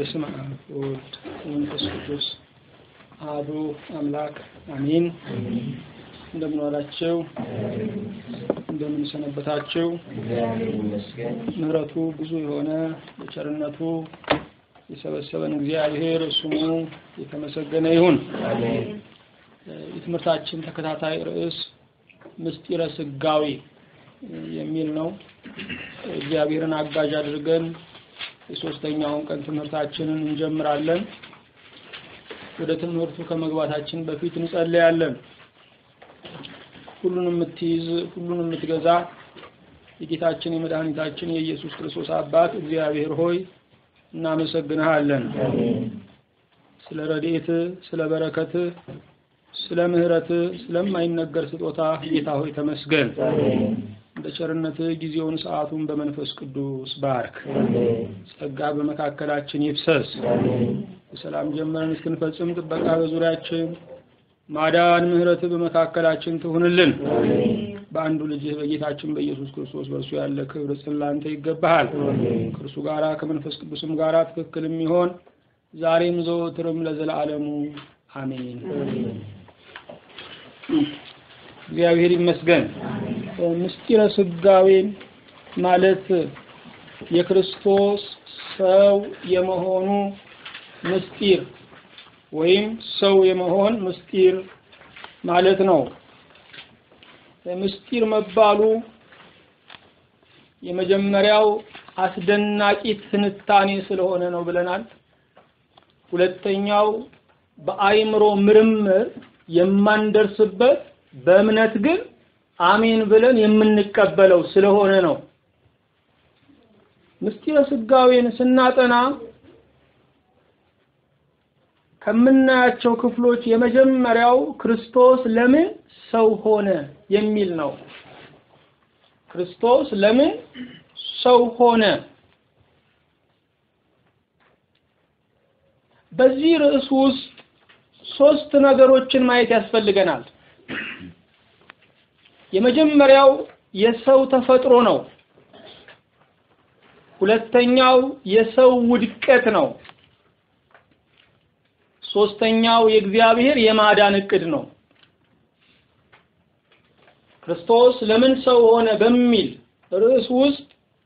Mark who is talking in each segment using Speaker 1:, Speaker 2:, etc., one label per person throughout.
Speaker 1: በስመ አብ ወወልድ ወመንፈስ ቅዱስ አሐዱ አምላክ አሜን። እንደምን ዋላችሁ? እንደምን ሰነበታችሁ? ምሕረቱ ብዙ የሆነ በቸርነቱ የሰበሰበን እግዚአብሔር ስሙ የተመሰገነ ይሁን። የትምህርታችን ተከታታይ ርዕስ ምስጢረ ስጋዌ የሚል ነው። እግዚአብሔርን አጋዥ አድርገን የሶስተኛውን ቀን ትምህርታችንን እንጀምራለን። ወደ ትምህርቱ ከመግባታችን በፊት እንጸልያለን። ሁሉን የምትይዝ ሁሉን የምትገዛ የጌታችን የመድኃኒታችን የኢየሱስ ክርስቶስ አባት እግዚአብሔር ሆይ እናመሰግንሃለን። ስለ ረድኤት፣ ስለ በረከት፣ ስለ ምሕረት፣ ስለማይነገር ስጦታ ጌታ ሆይ ተመስገን። እንደ ቸርነት ጊዜውን ሰዓቱን በመንፈስ ቅዱስ ባርክ። ጸጋ በመካከላችን ይፍሰስ። በሰላም ጀመረን እስክንፈጽም ጥበቃ በዙሪያችን ማዳን ምሕረት በመካከላችን ትሁንልን። በአንዱ ልጅህ በጌታችን በኢየሱስ ክርስቶስ በእርሱ ያለ ክብር ጽላንተ ይገባሃል። ከእርሱ ጋራ ከመንፈስ ቅዱስም ጋራ ትክክል የሚሆን ዛሬም ዘወትርም ለዘላለሙ አሜን። እግዚአብሔር ይመስገን። ምስጢረ ስጋዌን ማለት የክርስቶስ ሰው የመሆኑ ምስጢር ወይም ሰው የመሆን ምስጢር ማለት ነው። ምስጢር መባሉ የመጀመሪያው አስደናቂ ትንታኔ ስለሆነ ነው ብለናል። ሁለተኛው በአይምሮ ምርምር የማንደርስበት በእምነት ግን አሜን ብለን የምንቀበለው ስለሆነ ነው። ምስጢረ ስጋዌን ስናጠና ከምናያቸው ክፍሎች የመጀመሪያው ክርስቶስ ለምን ሰው ሆነ የሚል ነው። ክርስቶስ ለምን ሰው ሆነ? በዚህ ርዕስ ውስጥ ሶስት ነገሮችን ማየት ያስፈልገናል። የመጀመሪያው የሰው ተፈጥሮ ነው። ሁለተኛው የሰው ውድቀት ነው። ሶስተኛው የእግዚአብሔር የማዳን እቅድ ነው። ክርስቶስ ለምን ሰው ሆነ በሚል ርዕስ ውስጥ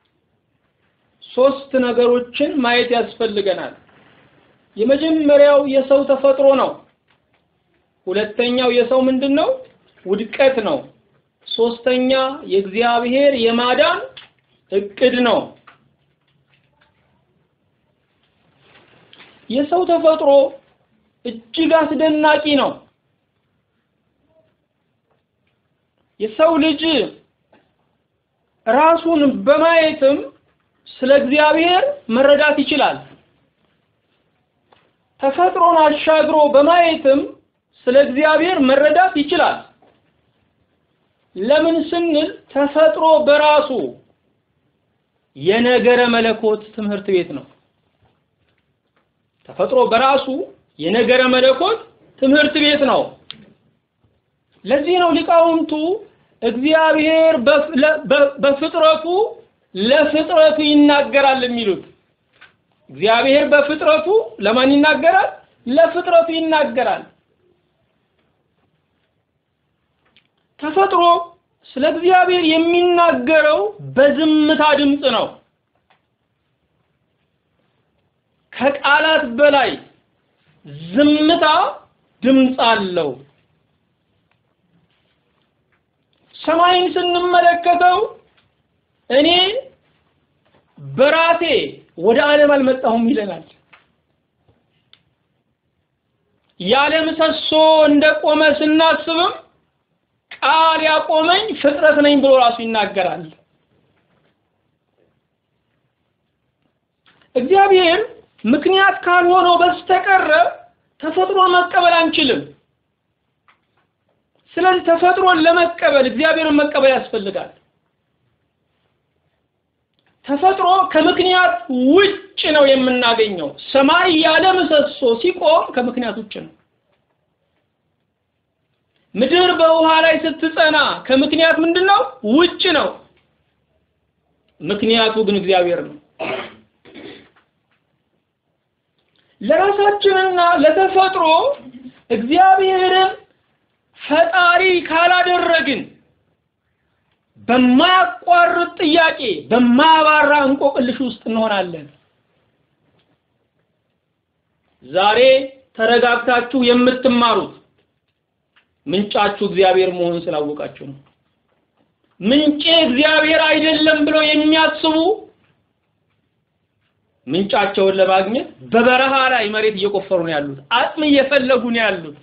Speaker 1: ሶስት ነገሮችን ማየት ያስፈልገናል። የመጀመሪያው የሰው ተፈጥሮ ነው። ሁለተኛው የሰው ምንድን ነው? ውድቀት ነው። ሶስተኛ የእግዚአብሔር የማዳን እቅድ ነው። የሰው ተፈጥሮ እጅግ አስደናቂ ነው። የሰው ልጅ ራሱን በማየትም ስለ እግዚአብሔር መረዳት ይችላል። ተፈጥሮን አሻግሮ በማየትም ስለ እግዚአብሔር መረዳት ይችላል። ለምን ስንል ተፈጥሮ በራሱ የነገረ መለኮት ትምህርት ቤት ነው። ተፈጥሮ በራሱ የነገረ መለኮት ትምህርት ቤት ነው። ለዚህ ነው ሊቃውንቱ እግዚአብሔር በፍጥረቱ ለፍጥረቱ ይናገራል የሚሉት። እግዚአብሔር በፍጥረቱ ለማን ይናገራል? ለፍጥረቱ ይናገራል። ተፈጥሮ ስለ እግዚአብሔር የሚናገረው በዝምታ ድምፅ ነው። ከቃላት በላይ ዝምታ ድምፅ አለው። ሰማይን ስንመለከተው እኔ በራሴ ወደ ዓለም አልመጣሁም ይለናል። ያለ ምሰሶ እንደቆመ ስናስብም ቃል ያቆመኝ ፍጥረት ነኝ ብሎ ራሱ ይናገራል። እግዚአብሔር ምክንያት ካልሆነው በስተቀረ ተፈጥሮን መቀበል አንችልም። ስለዚህ ተፈጥሮን ለመቀበል እግዚአብሔርን መቀበል ያስፈልጋል። ተፈጥሮ ከምክንያት ውጭ ነው የምናገኘው። ሰማይ ያለ ምሰሶ ሲቆም ከምክንያት ውጭ ነው። ምድር በውሃ ላይ ስትጸና ከምክንያት ምንድን ነው? ውጭ ነው። ምክንያቱ ግን እግዚአብሔር ነው። ለራሳችንና ለተፈጥሮ እግዚአብሔርን ፈጣሪ ካላደረግን በማያቋርጥ ጥያቄ በማያባራ እንቆቅልሽ ውስጥ እንሆናለን። ዛሬ ተረጋግታችሁ የምትማሩት ምንጫችሁ እግዚአብሔር መሆኑን ስላወቃችሁ ነው። ምንጬ እግዚአብሔር አይደለም ብለው የሚያስቡ ምንጫቸውን ለማግኘት በበረሃ ላይ መሬት እየቆፈሩ ነው ያሉት፣ አጥም እየፈለጉ ነው ያሉት።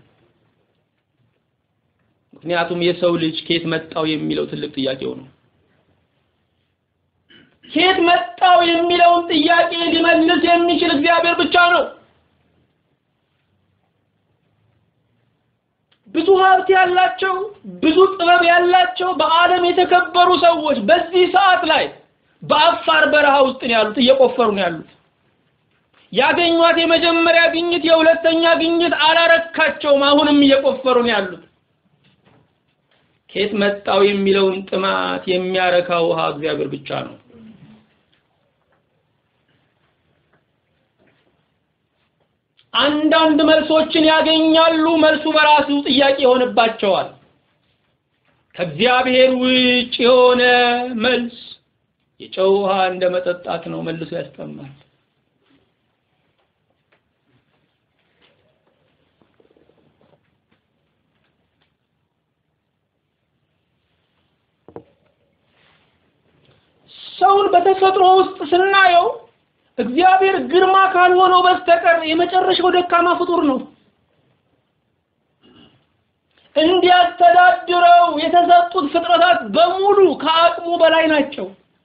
Speaker 1: ምክንያቱም የሰው ልጅ ከየት መጣው የሚለው ትልቅ ጥያቄው ነው። ከየት መጣው የሚለውን ጥያቄ ሊመልስ የሚችል እግዚአብሔር ብቻ ነው። ብዙ ሀብት ያላቸው ብዙ ጥበብ ያላቸው በዓለም የተከበሩ ሰዎች በዚህ ሰዓት ላይ በአፋር በረሃ ውስጥ ነው ያሉት፣ እየቆፈሩ ነው ያሉት። ያገኟት የመጀመሪያ ግኝት የሁለተኛ ግኝት አላረካቸውም። አሁንም እየቆፈሩ ነው ያሉት። ከየት መጣው የሚለውን ጥማት የሚያረካ ውሃ እግዚአብሔር ብቻ ነው። አንዳንድ መልሶችን ያገኛሉ። መልሱ በራሱ ጥያቄ ይሆንባቸዋል። ከእግዚአብሔር ውጭ የሆነ መልስ የጨው ውሃ እንደ መጠጣት ነው፣ መልሶ ያስጠማል። ሰውን በተፈጥሮ ውስጥ ስናየው እግዚአብሔር ግርማ ካልሆነው በስተቀር የመጨረሻው ደካማ ፍጡር ነው። እንዲያስተዳድረው የተሰጡት ፍጥረታት በሙሉ ከአቅሙ በላይ ናቸው።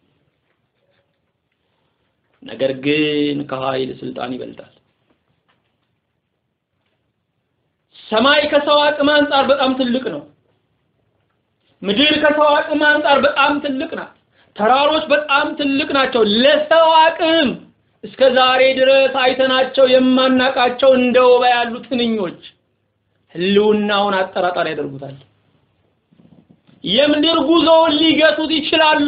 Speaker 1: ነገር ግን ከኃይል ስልጣን ይበልጣል። ሰማይ ከሰው አቅም አንጻር በጣም ትልቅ ነው። ምድር ከሰው አቅም አንጻር በጣም ትልቅ ናት። ተራሮች በጣም ትልቅ ናቸው። ለሰው አቅም እስከ ዛሬ ድረስ አይተናቸው የማናቃቸው እንደ ወባ ያሉ ትንኞች ህልውናውን አጠራጣሪ ያደርጉታል። የምድር ጉዞውን ሊገቱት ይችላሉ።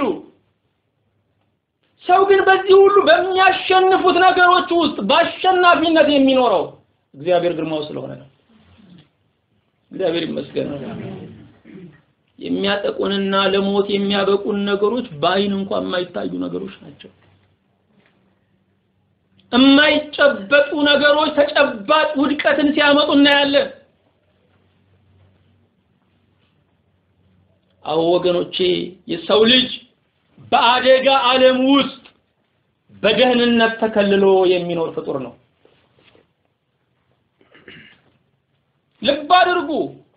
Speaker 1: ሰው ግን በዚህ ሁሉ በሚያሸንፉት ነገሮች ውስጥ በአሸናፊነት የሚኖረው እግዚአብሔር ግርማው ስለሆነ ነው። እግዚአብሔር ይመስገን። የሚያጠቁንና ለሞት የሚያበቁን ነገሮች በአይን እንኳን የማይታዩ ነገሮች ናቸው። የማይጨበጡ ነገሮች ተጨባጭ ውድቀትን ሲያመጡ እናያለን። አዎ ወገኖቼ፣ የሰው ልጅ በአደጋ ዓለም ውስጥ በደህንነት ተከልሎ የሚኖር ፍጡር ነው። ልብ አድርጉ።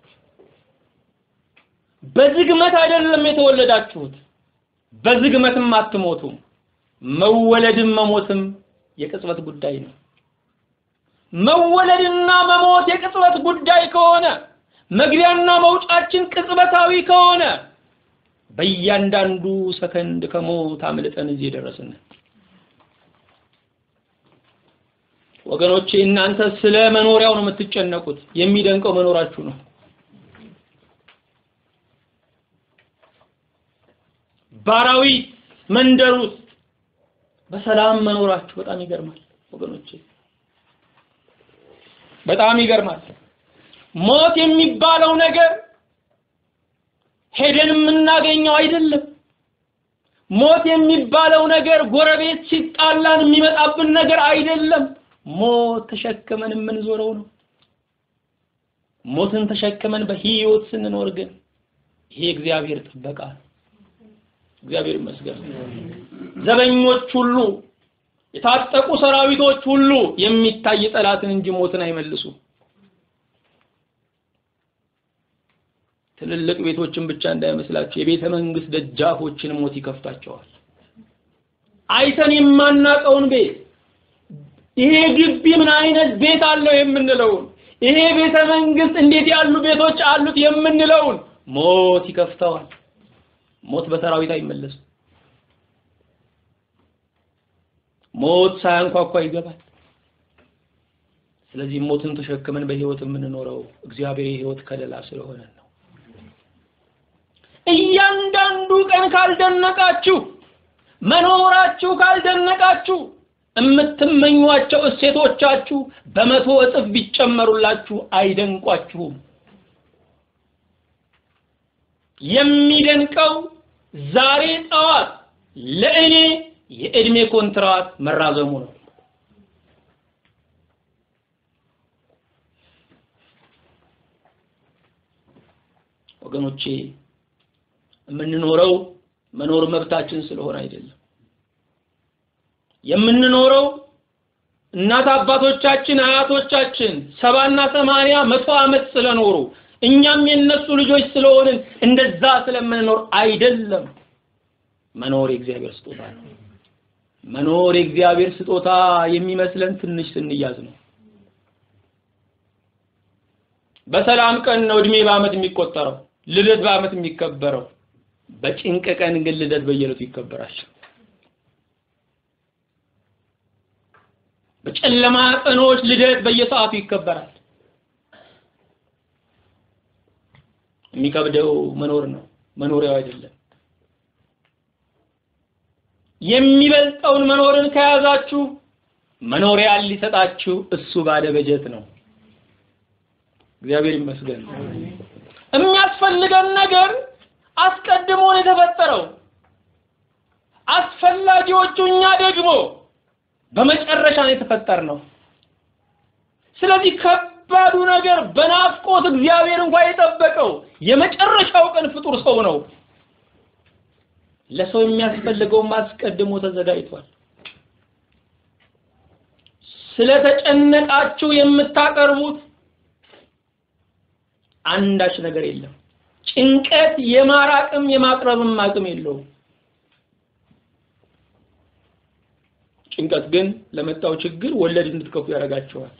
Speaker 1: በዝግመት አይደለም የተወለዳችሁት፣ በዝግመትም አትሞቱም። መወለድም መሞትም የቅጽበት ጉዳይ ነው። መወለድና መሞት የቅጽበት ጉዳይ ከሆነ መግቢያና መውጫችን ቅጽበታዊ ከሆነ በእያንዳንዱ ሰከንድ ከሞት አምልጠን እዚህ የደረስን ወገኖቼ። እናንተ ስለ መኖሪያው ነው የምትጨነቁት። የሚደንቀው መኖራችሁ ነው። ባራዊት መንደር ውስጥ በሰላም መኖራችሁ በጣም ይገርማል ወገኖቼ፣ በጣም ይገርማል። ሞት የሚባለው ነገር ሄደን የምናገኘው አይደለም። ሞት የሚባለው ነገር ጎረቤት ሲጣላን የሚመጣብን ነገር አይደለም። ሞት ተሸክመን የምንዞረው ነው። ሞትን ተሸክመን በህይወት ስንኖር ግን ይሄ እግዚአብሔር ጥበቃ ነው። እግዚአብሔር ይመስገን። ዘበኞች ሁሉ የታጠቁ ሰራዊቶች ሁሉ የሚታይ ጠላትን እንጂ ሞትን አይመልሱ። ትልልቅ ቤቶችን ብቻ እንዳይመስላችሁ የቤተ መንግስት ደጃፎችን ሞት ይከፍታቸዋል። አይተን የማናቀውን ቤት ይሄ ግቢ ምን አይነት ቤት አለው የምንለውን ይሄ ቤተ መንግስት እንዴት ያሉ ቤቶች አሉት የምንለውን ሞት ይከፍተዋል። ሞት በሰራዊት አይመለስም። ሞት ሳያንኳኳ ይገባል። ስለዚህ ሞትን ተሸክመን በህይወት የምንኖረው እግዚአብሔር የህይወት ከለላ ስለሆነ ነው። እያንዳንዱ ቀን ካልደነቃችሁ፣ መኖራችሁ ካልደነቃችሁ፣ የምትመኟቸው እሴቶቻችሁ በመቶ እጥፍ ቢጨመሩላችሁ አይደንቋችሁም። የሚደንቀው ዛሬ ጠዋት ለእኔ የእድሜ ኮንትራት መራዘሙ ነው። ወገኖቼ የምንኖረው መኖር መብታችን ስለሆነ አይደለም። የምንኖረው እናት አባቶቻችን አያቶቻችን ሰባና ሰማንያ መቶ ዓመት ስለኖሩ እኛም የነሱ ልጆች ስለሆንን እንደዛ ስለምንኖር አይደለም። መኖር የእግዚአብሔር ስጦታ ነው። መኖር የእግዚአብሔር ስጦታ የሚመስለን ትንሽ ስንያዝ ነው። በሰላም ቀን ነው እድሜ በዓመት የሚቆጠረው፣ ልደት በዓመት የሚከበረው። በጭንቅ ቀን ግን ልደት በየዕለቱ ይከበራል። በጨለማ ቀኖች ልደት በየሰዓቱ ይከበራል። የሚከብደው መኖር ነው፣ መኖሪያው አይደለም። የሚበልጠውን መኖርን ከያዛችሁ መኖሪያን ሊሰጣችሁ እሱ ባለ በጀት ነው። እግዚአብሔር ይመስገን። የሚያስፈልገን ነገር አስቀድሞ ነው የተፈጠረው። አስፈላጊዎቹ እኛ ደግሞ በመጨረሻ ነው የተፈጠርነው። ስለዚህ ከባዱ ነገር በናፍቆት እግዚአብሔር እንኳን የጠበቀው የመጨረሻው ቀን ፍጡር ሰው ነው። ለሰው የሚያስፈልገውም አስቀድሞ ተዘጋጅቷል። ስለተጨነቃችሁ የምታቀርቡት አንዳች ነገር የለም። ጭንቀት የማራቅም የማቅረብም አቅም የለውም። ጭንቀት ግን ለመጣው ችግር ወለድ እንድትከፉ ያደርጋቸዋል።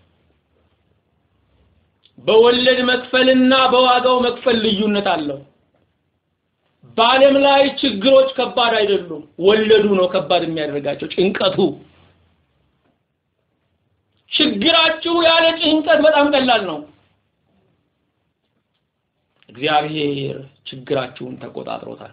Speaker 1: በወለድ መክፈልና በዋጋው መክፈል ልዩነት አለው። በዓለም ላይ ችግሮች ከባድ አይደሉም። ወለዱ ነው ከባድ የሚያደርጋቸው፣ ጭንቀቱ። ችግራችሁ ያለ ጭንቀት በጣም ቀላል ነው። እግዚአብሔር ችግራችሁን ተቆጣጥሮታል።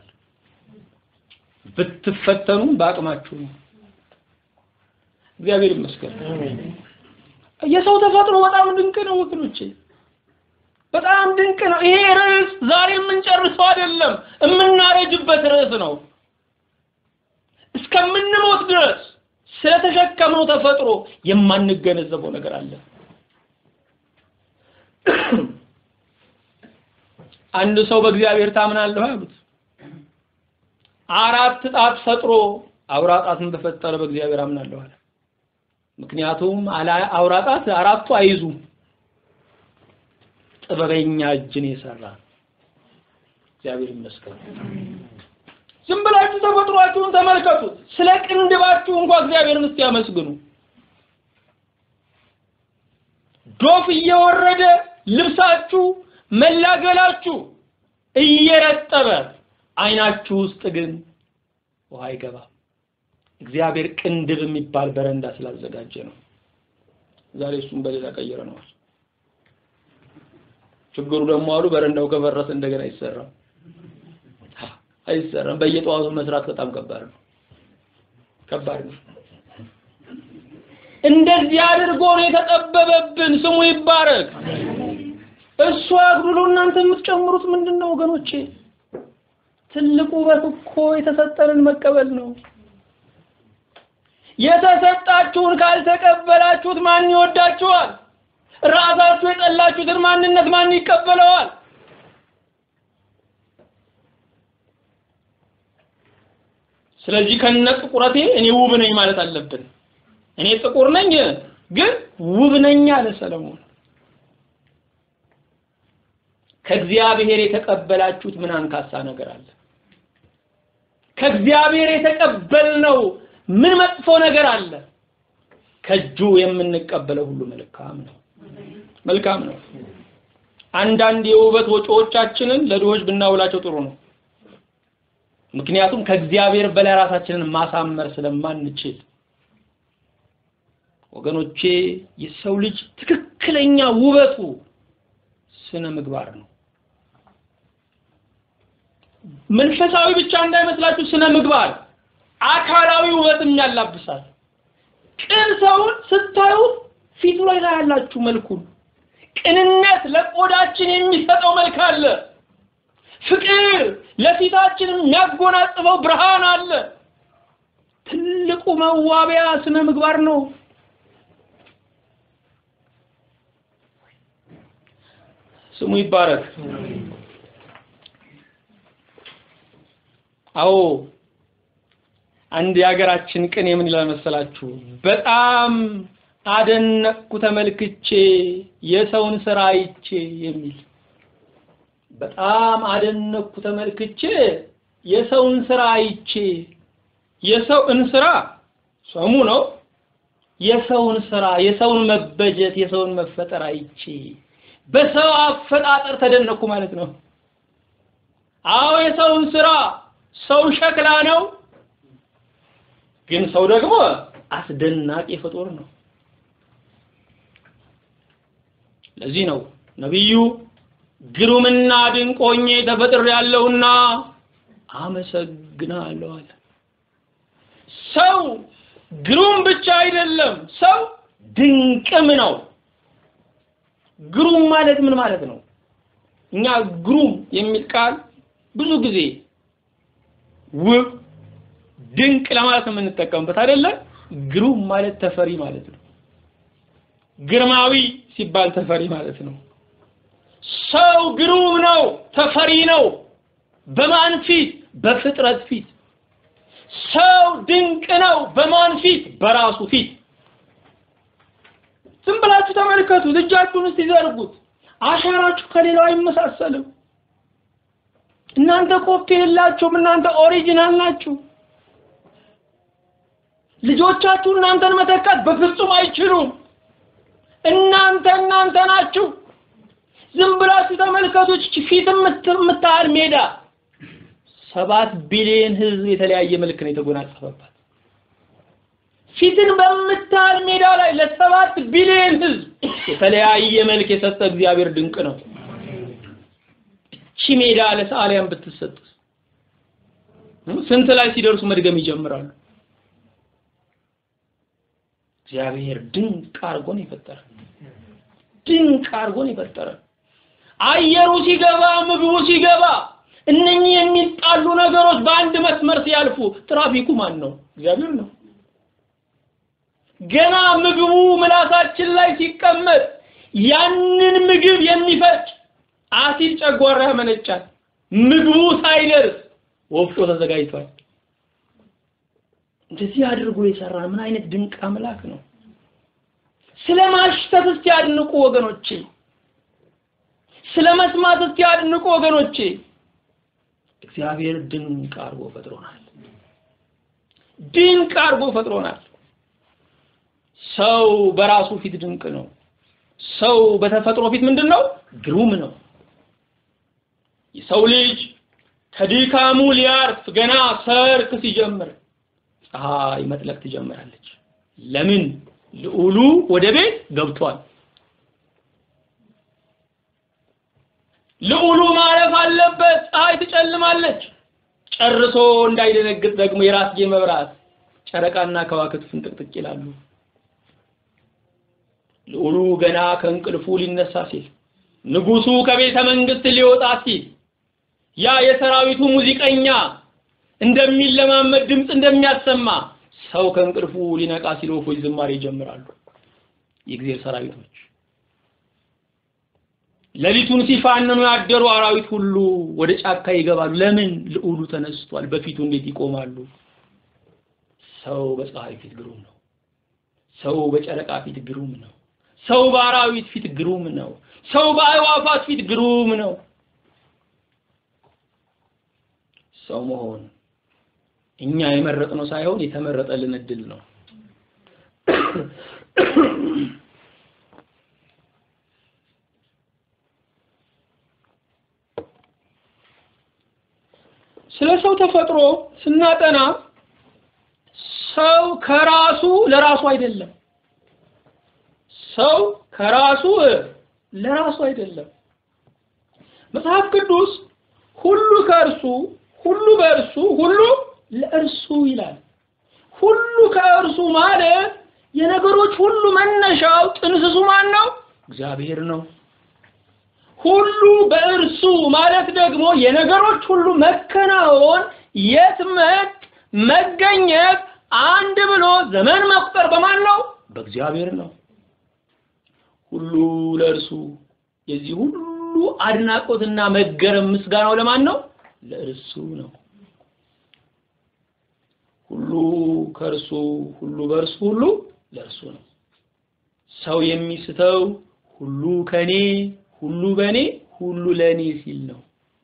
Speaker 1: ብትፈተኑም በአቅማችሁ ነው። እግዚአብሔር ይመስገን። የሰው ተፈጥሮ በጣም ድንቅ ነው ወገኖቼ፣ በጣም ድንቅ ነው። ይሄ ርዕስ ዛሬ የምንጨርሰው አይደለም፣ የምናረጅበት ርዕስ ነው። እስከምንሞት ድረስ ስለተሸከምነው ተፈጥሮ የማንገነዘበው ነገር አለ። አንድ ሰው በእግዚአብሔር ታምናለህ አሉት። አራት ጣት ፈጥሮ አውራ ጣትን በፈጠረ በእግዚአብሔር አምናለሁ አለ። ምክንያቱም አውራ ጣት አራቱ አይዙም። ጥበበኛ እጅን የሰራ እግዚአብሔር ይመስገን። ዝም ብላችሁ ተፈጥሯችሁን ተመልከቱት። ስለ ቅንድባችሁ እንኳን እግዚአብሔርን እስቲ ያመስግኑ። ዶፍ እየወረደ ልብሳችሁ መላገላችሁ እየረጠበ አይናችሁ ውስጥ ግን ውሃ አይገባም። እግዚአብሔር ቅንድብ የሚባል በረንዳ ስላዘጋጀ ነው። ዛሬ እሱም በሌላ ቀይረነዋል። ችግሩ ደግሞ አሉ በረንዳው ከፈረሰ እንደገና አይሰራም አይሰራም። በየጠዋቱ መስራት በጣም ከባድ ነው፣ ከባድ ነው። እንደዚህ አድርጎ ነው የተጠበበብን። ስሙ ይባረክ። እሱ አግድሎ እናንተ የምትጨምሩት ምንድን ነው ወገኖቼ? ትልቁ ውበት እኮ የተሰጠንን መቀበል ነው። የተሰጣችሁን ካልተቀበላችሁት ማን ይወዳችኋል? ራሳችሁ የጠላችሁትን ማንነት ማን ይቀበለዋል? ስለዚህ ከነ ጥቁረቴ እኔ ውብ ነኝ ማለት አለብን። እኔ ጥቁር ነኝ ግን ውብ ነኝ አለ ሰለሞን። ከእግዚአብሔር የተቀበላችሁት ምን አንካሳ ነገር አለ? ከእግዚአብሔር የተቀበልነው ምን መጥፎ ነገር አለ? ከእጁ የምንቀበለው ሁሉ መልካም ነው፣ መልካም ነው። አንዳንድ የውበት ወጪዎቻችንን ለድሆች ብናውላቸው ጥሩ ነው። ምክንያቱም ከእግዚአብሔር በላይ ራሳችንን ማሳመር ስለማንችል ወገኖቼ፣ የሰው ልጅ ትክክለኛ ውበቱ ስነ ምግባር ነው። መንፈሳዊ ብቻ እንዳይመስላችሁ ስነ ምግባር አካላዊ ውበትም ያላብሳል። ቅን ሰውን ስታዩት ፊቱ ላይ ታያላችሁ መልኩን። ቅንነት ለቆዳችን የሚሰጠው መልክ አለ። ፍቅር ለፊታችን የሚያጎናጽፈው ብርሃን አለ። ትልቁ መዋቢያ ስነ ምግባር ነው። ስሙ ይባረክ። አዎ አንድ የሀገራችን ቅኔ ምን ይላል መሰላችሁ? በጣም አደነቅኩ ተመልክቼ የሰውን ስራ አይቼ የሚል በጣም አደነቅኩ ተመልክቼ የሰውን ስራ አይቼ የሰውን ስራ ሰሙ ነው። የሰውን ስራ የሰውን መበጀት የሰውን መፈጠር አይቼ በሰው አፈጣጠር ተደነቅኩ ማለት ነው። አዎ የሰውን ስራ ሰው ሸክላ ነው፣ ግን ሰው ደግሞ አስደናቂ ፍጡር ነው። ለዚህ ነው ነቢዩ ግሩምና ድንቅ ሆኜ ተፈጥሬያለሁና አመሰግናለሁ አለ። ሰው ግሩም ብቻ አይደለም፣ ሰው ድንቅም ነው። ግሩም ማለት ምን ማለት ነው? እኛ ግሩም የሚል ቃል ብዙ ጊዜ ውብ፣ ድንቅ ለማለት ነው የምንጠቀምበት አይደለም። ግሩም ማለት ተፈሪ ማለት ነው። ግርማዊ ሲባል ተፈሪ ማለት ነው። ሰው ግሩም ነው፣ ተፈሪ ነው። በማን ፊት? በፍጥረት ፊት። ሰው ድንቅ ነው። በማን ፊት? በራሱ ፊት። ዝም ብላችሁ ተመልከቱ። እጃችሁን እስቲ ዘርጉት። አሻራችሁ ከሌላው አይመሳሰልም። እናንተ ኮፒ የላችሁም። እናንተ ኦሪጂናል ናችሁ። ልጆቻችሁ እናንተን መተካት በፍጹም አይችሉም። እናንተ እናንተ ናችሁ። ዝም ብላችሁ ተመልከቱ። ፊት የምታህል ሜዳ ሰባት ቢሊዮን ህዝብ የተለያየ መልክ ነው የተጎናጸፈባት። ፊትን በምታህል ሜዳ ላይ ለሰባት ቢሊዮን ህዝብ የተለያየ መልክ የሰጠ እግዚአብሔር ድንቅ ነው። እቺ ሜዳ ለሰዓሊያን ብትሰጥ ስንት ላይ ሲደርሱ መድገም ይጀምራሉ። እግዚአብሔር ድንቅ አድርጎ ነው የፈጠረ። ድንቅ አድርጎ ነው የፈጠረ። አየሩ ሲገባ፣ ምግቡ ሲገባ፣ እነኚህ የሚጣሉ ነገሮች በአንድ መስመር ሲያልፉ ትራፊኩ ማን ነው? እግዚአብሔር ነው። ገና ምግቡ ምላሳችን ላይ ሲቀመጥ ያንን ምግብ የሚፈጭ አሲድ ጨጓራ ያመነጫል። ምግቡ ሳይደርስ ወፍጮ ተዘጋጅቷል። እንደዚህ አድርጎ የሰራ ምን አይነት ድንቅ አምላክ ነው! ስለ ማሽተት እስቲ አድንቁ ወገኖቼ። ስለ መስማት እስቲ አድንቁ ወገኖቼ። እግዚአብሔር ድንቅ አድርጎ ፈጥሮናል። ድንቅ አድርጎ ፈጥሮናል። ሰው በራሱ ፊት ድንቅ ነው። ሰው በተፈጥሮ ፊት ምንድን ነው? ግሩም ነው። የሰው ልጅ ከድካሙ ሊያርፍ ገና ሰርክ ሲጀምር ፀሐይ መጥለቅ ትጀምራለች። ለምን? ልዑሉ ወደ ቤት ገብቷል። ልዑሉ ማረፍ አለበት። ፀሐይ ትጨልማለች። ጨርሶ እንዳይደነግጥ ደግሞ የራስጌ መብራት ጨረቃና ከዋክብት ፍንጥቅጥቅ ይላሉ። ልዑሉ ገና ከእንቅልፉ ሊነሳ ሲል፣ ንጉሱ ከቤተ መንግስት ሊወጣ ሲል ያ የሰራዊቱ ሙዚቀኛ እንደሚለማመድ ድምፅ እንደሚያሰማ ሰው ከእንቅልፉ ሊነቃ ሲል ወፎች ዝማሬ ይጀምራሉ። የእግዚአብሔር ሰራዊቶች ሌሊቱን ሲፋንኑ ያደሩ አራዊት ሁሉ ወደ ጫካ ይገባሉ። ለምን? ልዑሉ ተነስቷል። በፊቱ እንዴት ይቆማሉ? ሰው በፀሐይ ፊት ግሩም ነው። ሰው በጨረቃ ፊት ግሩም ነው። ሰው በአራዊት ፊት ግሩም ነው። ሰው በአዕዋፋት ፊት ግሩም ነው። ሰው መሆን እኛ የመረጥነው ሳይሆን የተመረጠልን እድል ነው። ስለ ሰው ተፈጥሮ ስናጠና ሰው ከራሱ ለራሱ አይደለም። ሰው ከራሱ ለራሱ አይደለም። መጽሐፍ ቅዱስ ሁሉ ከእርሱ ሁሉ በእርሱ ሁሉ ለእርሱ ይላል። ሁሉ ከእርሱ ማለት የነገሮች ሁሉ መነሻው ጥንስሱ ማን ነው? እግዚአብሔር ነው። ሁሉ በእርሱ ማለት ደግሞ የነገሮች ሁሉ መከናወን፣ የትመት መገኘት፣ አንድ ብሎ ዘመን መቁጠር በማን ነው? በእግዚአብሔር ነው። ሁሉ ለእርሱ የዚህ ሁሉ አድናቆትና መገረም ምስጋናው ለማን ነው? ለእርሱ ነው። ሁሉ ከእርሱ ሁሉ በእርሱ ሁሉ ለእርሱ ነው። ሰው የሚስተው ሁሉ ከኔ ሁሉ በኔ ሁሉ ለኔ ሲል ነው።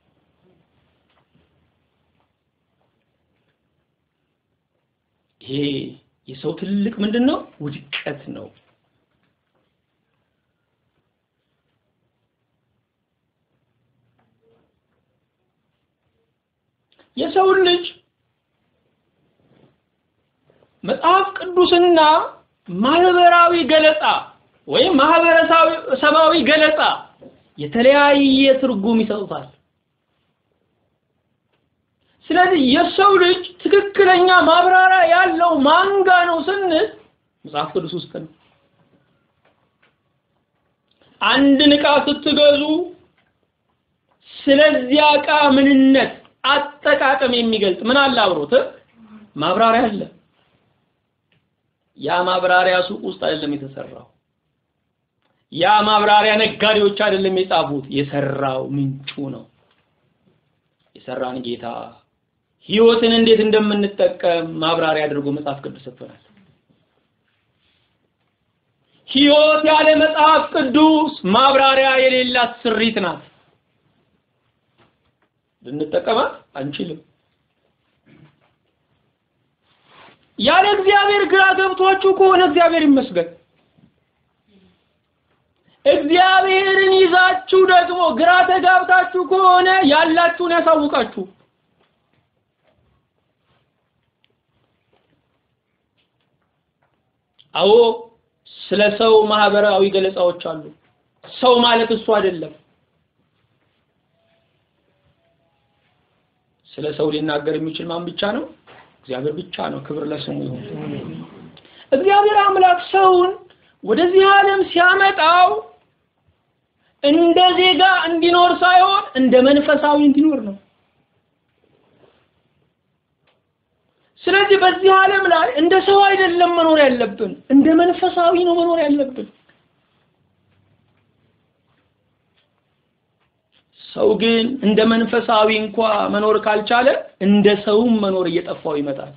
Speaker 1: ይሄ የሰው ትልቅ ምንድን ነው? ውድቀት ነው። የሰው ልጅ መጽሐፍ ቅዱስና ማህበራዊ ገለጻ ወይም ማህበረሰባዊ ገለጻ የተለያየ ትርጉም ይሰጡታል። ስለዚህ የሰው ልጅ ትክክለኛ ማብራሪያ ያለው ማንጋ ነው ስንል መጽሐፍ ቅዱስ ውስጥ ነው። አንድን ዕቃ ስትገዙ ስለዚያ ዕቃ ምንነት አጠቃቀም የሚገልጽ ምን አለ አብሮት ማብራሪያ አለ። ያ ማብራሪያ ሱቅ ውስጥ አይደለም የተሰራው። ያ ማብራሪያ ነጋዴዎች አይደለም የጻፉት፣ የሰራው ምንጩ ነው። የሰራን ጌታ ህይወትን እንዴት እንደምንጠቀም ማብራሪያ አድርጎ መጽሐፍ ቅዱስ ሰጥቶናል። ህይወት ያለ መጽሐፍ ቅዱስ ማብራሪያ የሌላት ስሪት ናት። ልንጠቀማት አንችልም። ያለ እግዚአብሔር ግራ ገብቷችሁ ከሆነ እግዚአብሔር ይመስገን። እግዚአብሔርን ይዛችሁ ደግሞ ግራ ተጋብታችሁ ከሆነ ያላችሁን ያሳውቃችሁ። አዎ ስለ ሰው ማህበራዊ ገለጻዎች አሉ። ሰው ማለት እሱ አይደለም። ስለ ሰው ሊናገር የሚችል ማን ብቻ ነው? እግዚአብሔር ብቻ ነው። ክብር ለስሙ ይሁን። እግዚአብሔር አምላክ ሰውን ወደዚህ ዓለም ሲያመጣው እንደ ዜጋ እንዲኖር ሳይሆን እንደ መንፈሳዊ እንዲኖር ነው። ስለዚህ በዚህ ዓለም ላይ እንደ ሰው አይደለም መኖር ያለብን፣ እንደ መንፈሳዊ ነው መኖር ያለብን። ሰው ግን እንደ መንፈሳዊ እንኳ መኖር ካልቻለ እንደ ሰውም መኖር እየጠፋው ይመጣል።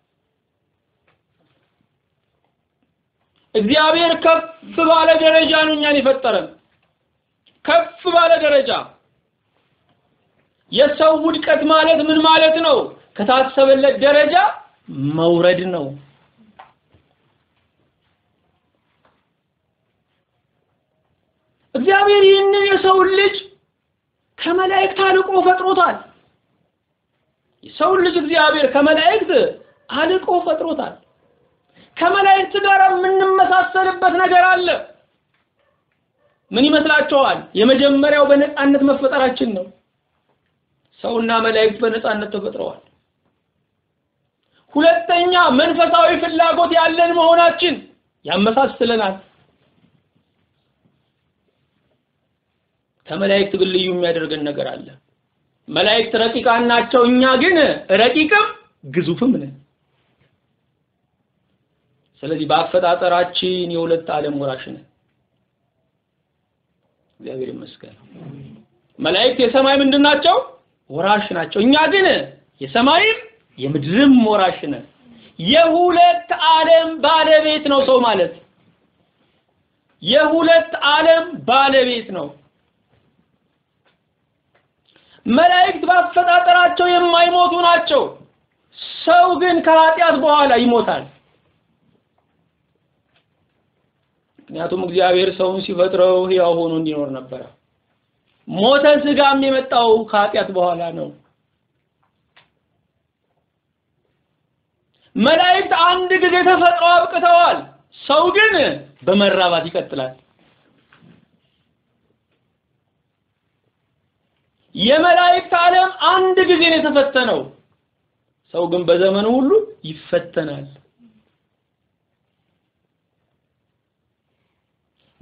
Speaker 1: እግዚአብሔር ከፍ ባለ ደረጃ ነው እኛን የፈጠረን። ከፍ ባለ ደረጃ የሰው ውድቀት ማለት ምን ማለት ነው? ከታሰበለት ደረጃ መውረድ ነው። እግዚአብሔር ይህንን የሰውን ልጅ ከመላእክት አልቆ ፈጥሮታል። የሰውን ልጅ እግዚአብሔር ከመላእክት አልቆ ፈጥሮታል። ከመላእክት ጋር የምንመሳሰልበት ነገር አለ። ምን ይመስላችኋል? የመጀመሪያው በነፃነት መፈጠራችን ነው። ሰውና መላእክት በነፃነት ተፈጥረዋል። ሁለተኛ መንፈሳዊ ፍላጎት ያለን መሆናችን ያመሳስለናል። ከመላእክት ግን ልዩ የሚያደርገን ነገር አለ። መላእክት ረቂቃን ናቸው፣ እኛ ግን ረቂቅም ግዙፍም ነን። ስለዚህ በአፈጣጠራችን የሁለት ዓለም ወራሽ ነን። እግዚአብሔር ይመስገን። መላእክት የሰማይ ምንድን ናቸው? ወራሽ ናቸው። እኛ ግን የሰማይም የምድርም ወራሽ ነን። የሁለት ዓለም ባለቤት ነው ሰው ማለት። የሁለት ዓለም ባለቤት ነው። መላእክት ባፈጣጠራቸው የማይሞቱ ናቸው። ሰው ግን ከኃጢአት በኋላ ይሞታል። ምክንያቱም እግዚአብሔር ሰውን ሲፈጥረው ሕያው ሆኖ እንዲኖር ነበረ። ሞተ ስጋም የመጣው ከኃጢአት በኋላ ነው። መላእክት አንድ ጊዜ ተፈጥረው አብቅተዋል። ሰው ግን በመራባት ይቀጥላል። የመላእክት ዓለም አንድ ጊዜ ነው የተፈተነው። ሰው ግን በዘመኑ ሁሉ ይፈተናል።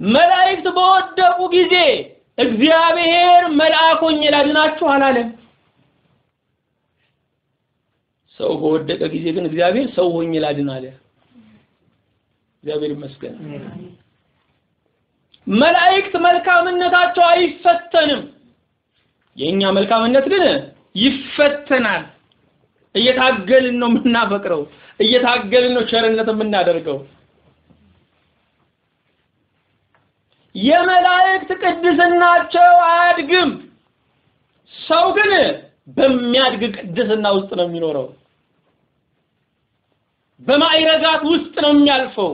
Speaker 1: መላእክት በወደቁ ጊዜ እግዚአብሔር መልአክ ሆኜ ላድናችሁ አላለም። ሰው በወደቀ ጊዜ ግን እግዚአብሔር ሰው ሆኜ ላድን አለ። እግዚአብሔር ይመስገን። መላእክት መልካምነታቸው አይፈተንም። የኛ መልካምነት ግን ይፈተናል። እየታገልን ነው የምናፈቅረው፣ እየታገልን ነው ቸርነት የምናደርገው። የመላእክት ቅድስናቸው አያድግም። ሰው ግን በሚያድግ ቅድስና ውስጥ ነው የሚኖረው። በማዕረጋት ውስጥ ነው የሚያልፈው።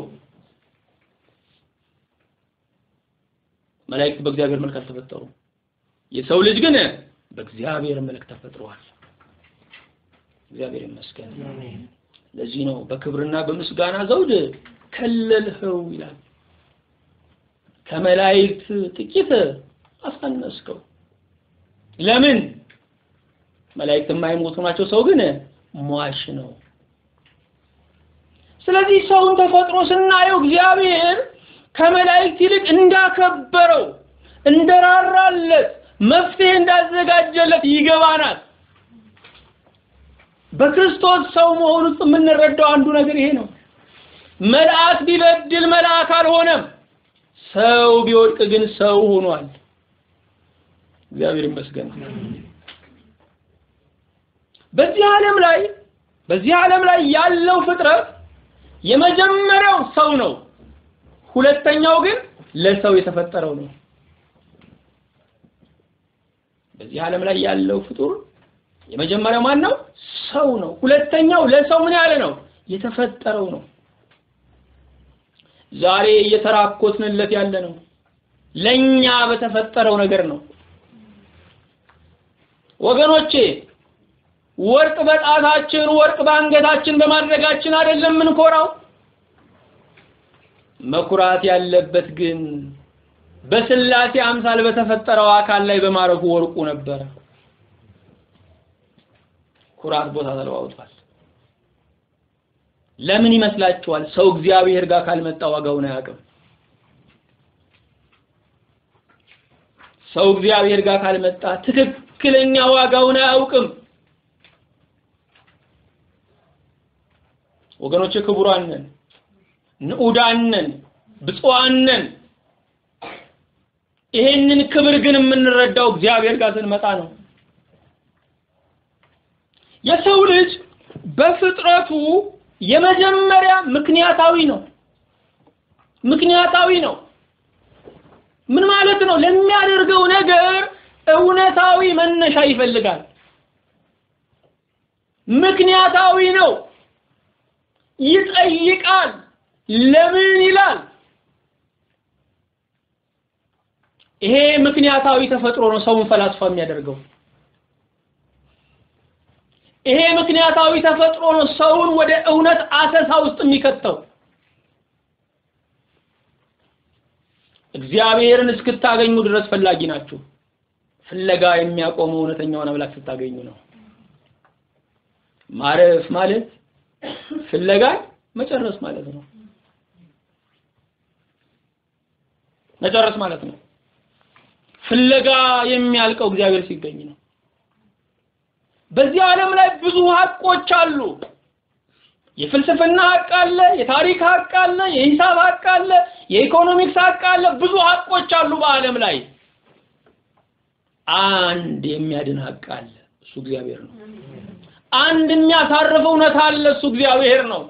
Speaker 1: መላእክት በእግዚአብሔር መልክ አልተፈጠሩም። የሰው ልጅ ግን በእግዚአብሔር መልክ ተፈጥሯል። እግዚአብሔር ይመስገን። ለዚህ ነው በክብርና በምስጋና ዘውድ ከለልኸው ይላል። ከመላእክት ጥቂት አሳነስከው። ለምን? መላእክት የማይሞቱ ናቸው፣ ሰው ግን ሟች ነው። ስለዚህ ሰውን ተፈጥሮ ስናየው እግዚአብሔር ከመላእክት ይልቅ እንዳከበረው እንደራራለት መፍትሄ እንዳዘጋጀለት ይገባናል። በክርስቶስ ሰው መሆን ውስጥ የምንረዳው አንዱ ነገር ይሄ ነው። መልአክ ቢበድል መልአክ አልሆነም። ሰው ቢወድቅ ግን ሰው ሆኗል። እግዚአብሔር ይመስገን። በዚህ ዓለም ላይ በዚህ ዓለም ላይ ያለው ፍጥረት የመጀመሪያው ሰው ነው። ሁለተኛው ግን ለሰው የተፈጠረው ነው። በዚህ ዓለም ላይ ያለው ፍጡር የመጀመሪያው ማን ነው? ሰው ነው። ሁለተኛው ለሰው ምን ያለ ነው? የተፈጠረው ነው። ዛሬ እየተራኮትንለት ያለ ነው። ለኛ በተፈጠረው ነገር ነው። ወገኖቼ ወርቅ በጣታችን ወርቅ በአንገታችን በማድረጋችን አይደለም የምንኮራው። መኩራት ያለበት ግን በስላሴ አምሳል በተፈጠረው አካል ላይ በማረፉ ወርቁ ነበረ። ኩራት ቦታ ተለዋውጧል። ለምን ይመስላችኋል? ሰው እግዚአብሔር ጋር ካልመጣ ዋጋውን አያውቅም። ሰው እግዚአብሔር ጋር ካልመጣ ትክክለኛ ዋጋውን አያውቅም። ወገኖቼ ክቡራን ነን፣ ንዑዳን ነን፣ ብፁዓን ነን። ይሄንን ክብር ግን የምንረዳው እግዚአብሔር ጋር ስንመጣ ነው። የሰው ልጅ በፍጥረቱ የመጀመሪያ ምክንያታዊ ነው። ምክንያታዊ ነው። ምን ማለት ነው? ለሚያደርገው ነገር እውነታዊ መነሻ ይፈልጋል። ምክንያታዊ ነው። ይጠይቃል። ለምን ይላል። ይሄ ምክንያታዊ ተፈጥሮ ነው ሰውን ፈላስፋ የሚያደርገው። ይሄ ምክንያታዊ ተፈጥሮ ነው ሰውን ወደ እውነት አሰሳ ውስጥ የሚከተው። እግዚአብሔርን እስክታገኙ ድረስ ፈላጊ ናችሁ። ፍለጋ የሚያቆመው እውነተኛውን አምላክ ስታገኙ ነው። ማረፍ ማለት ፍለጋ መጨረስ ማለት ነው። መጨረስ ማለት ነው። ፍለጋ የሚያልቀው እግዚአብሔር ሲገኝ ነው። በዚህ ዓለም ላይ ብዙ ሀቆች አሉ። የፍልስፍና ሀቅ አለ፣ የታሪክ ሀቅ አለ፣ የሂሳብ ሀቅ አለ፣ የኢኮኖሚክስ ሀቅ አለ። ብዙ ሀቆች አሉ በዓለም ላይ። አንድ የሚያድን ሀቅ አለ፣ እሱ እግዚአብሔር ነው። አንድ የሚያሳርፍ እውነት አለ፣ እሱ እግዚአብሔር ነው።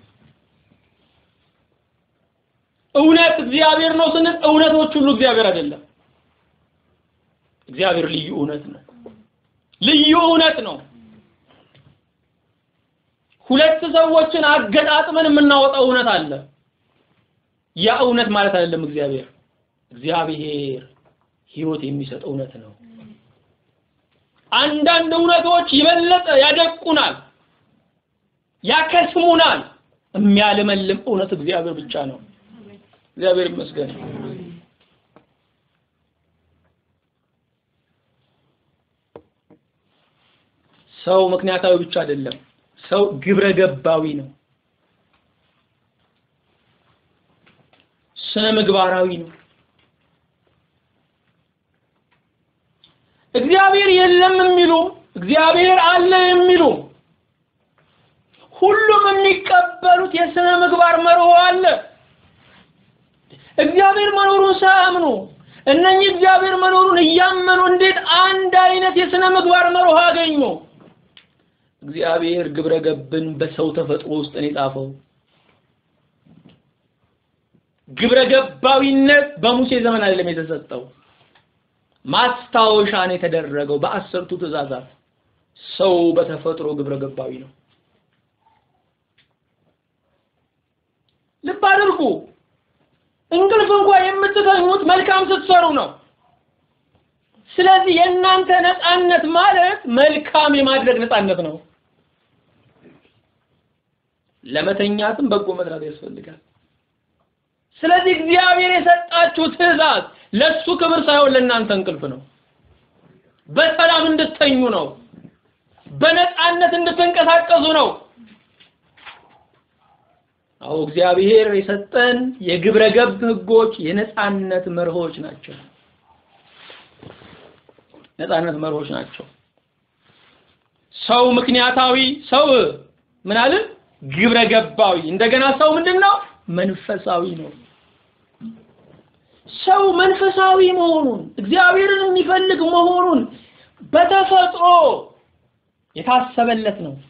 Speaker 1: እውነት እግዚአብሔር ነው ስንል እውነቶች ሁሉ እግዚአብሔር አይደለም። እግዚአብሔር ልዩ እውነት ነው። ልዩ እውነት ነው። ሁለት ሰዎችን አገጣጥመን የምናወጣው እውነት አለ። ያ እውነት ማለት አይደለም እግዚአብሔር። እግዚአብሔር ሕይወት የሚሰጥ እውነት ነው። አንዳንድ እውነቶች ይበለጠ ያደቁናል፣ ያከስሙናል። የሚያለመልም እውነት እግዚአብሔር ብቻ ነው። እግዚአብሔር ይመስገን። ሰው ምክንያታዊ ብቻ አይደለም። ሰው ግብረ ገባዊ ነው። ስነ ምግባራዊ ነው። እግዚአብሔር የለም የሚሉ እግዚአብሔር አለ የሚሉ ሁሉም የሚቀበሉት የስነ ምግባር መርሆ አለ። እግዚአብሔር መኖሩን ሳያምኑ እነኚህ እግዚአብሔር መኖሩን እያመኑ እንዴት አንድ አይነት የስነ ምግባር መርሆ አገኙ? እግዚአብሔር ግብረ ገብን በሰው ተፈጥሮ ውስጥ ነው የጻፈው። ግብረ ገባዊነት በሙሴ ዘመን አይደለም የተሰጠው፣ ማስታወሻ ነው የተደረገው በአስርቱ ትእዛዛት። ሰው በተፈጥሮ ግብረ ገባዊ ነው። ልብ አድርጉ። እንቅልፍ እንኳን የምትተኙት መልካም ስትሰሩ ነው። ስለዚህ የእናንተ ነፃነት ማለት መልካም የማድረግ ነፃነት ነው። ለመተኛትም በጎ መስራት ያስፈልጋል። ስለዚህ እግዚአብሔር የሰጣችሁ ትእዛዝ ለሱ ክብር ሳይሆን ለእናንተ እንቅልፍ ነው። በሰላም እንድተኙ ነው። በነፃነት እንድትንቀሳቀሱ ነው። አዎ እግዚአብሔር የሰጠን የግብረ ገብ ህጎች የነፃነት መርሆች ናቸው። ነፃነት መርሆች ናቸው። ሰው ምክንያታዊ፣ ሰው ምን አለ? ግብረ ገባዊ። እንደገና ሰው ምንድነው? መንፈሳዊ ነው። ሰው መንፈሳዊ መሆኑን እግዚአብሔርን የሚፈልግ መሆኑን በተፈጥሮ የታሰበለት ነው።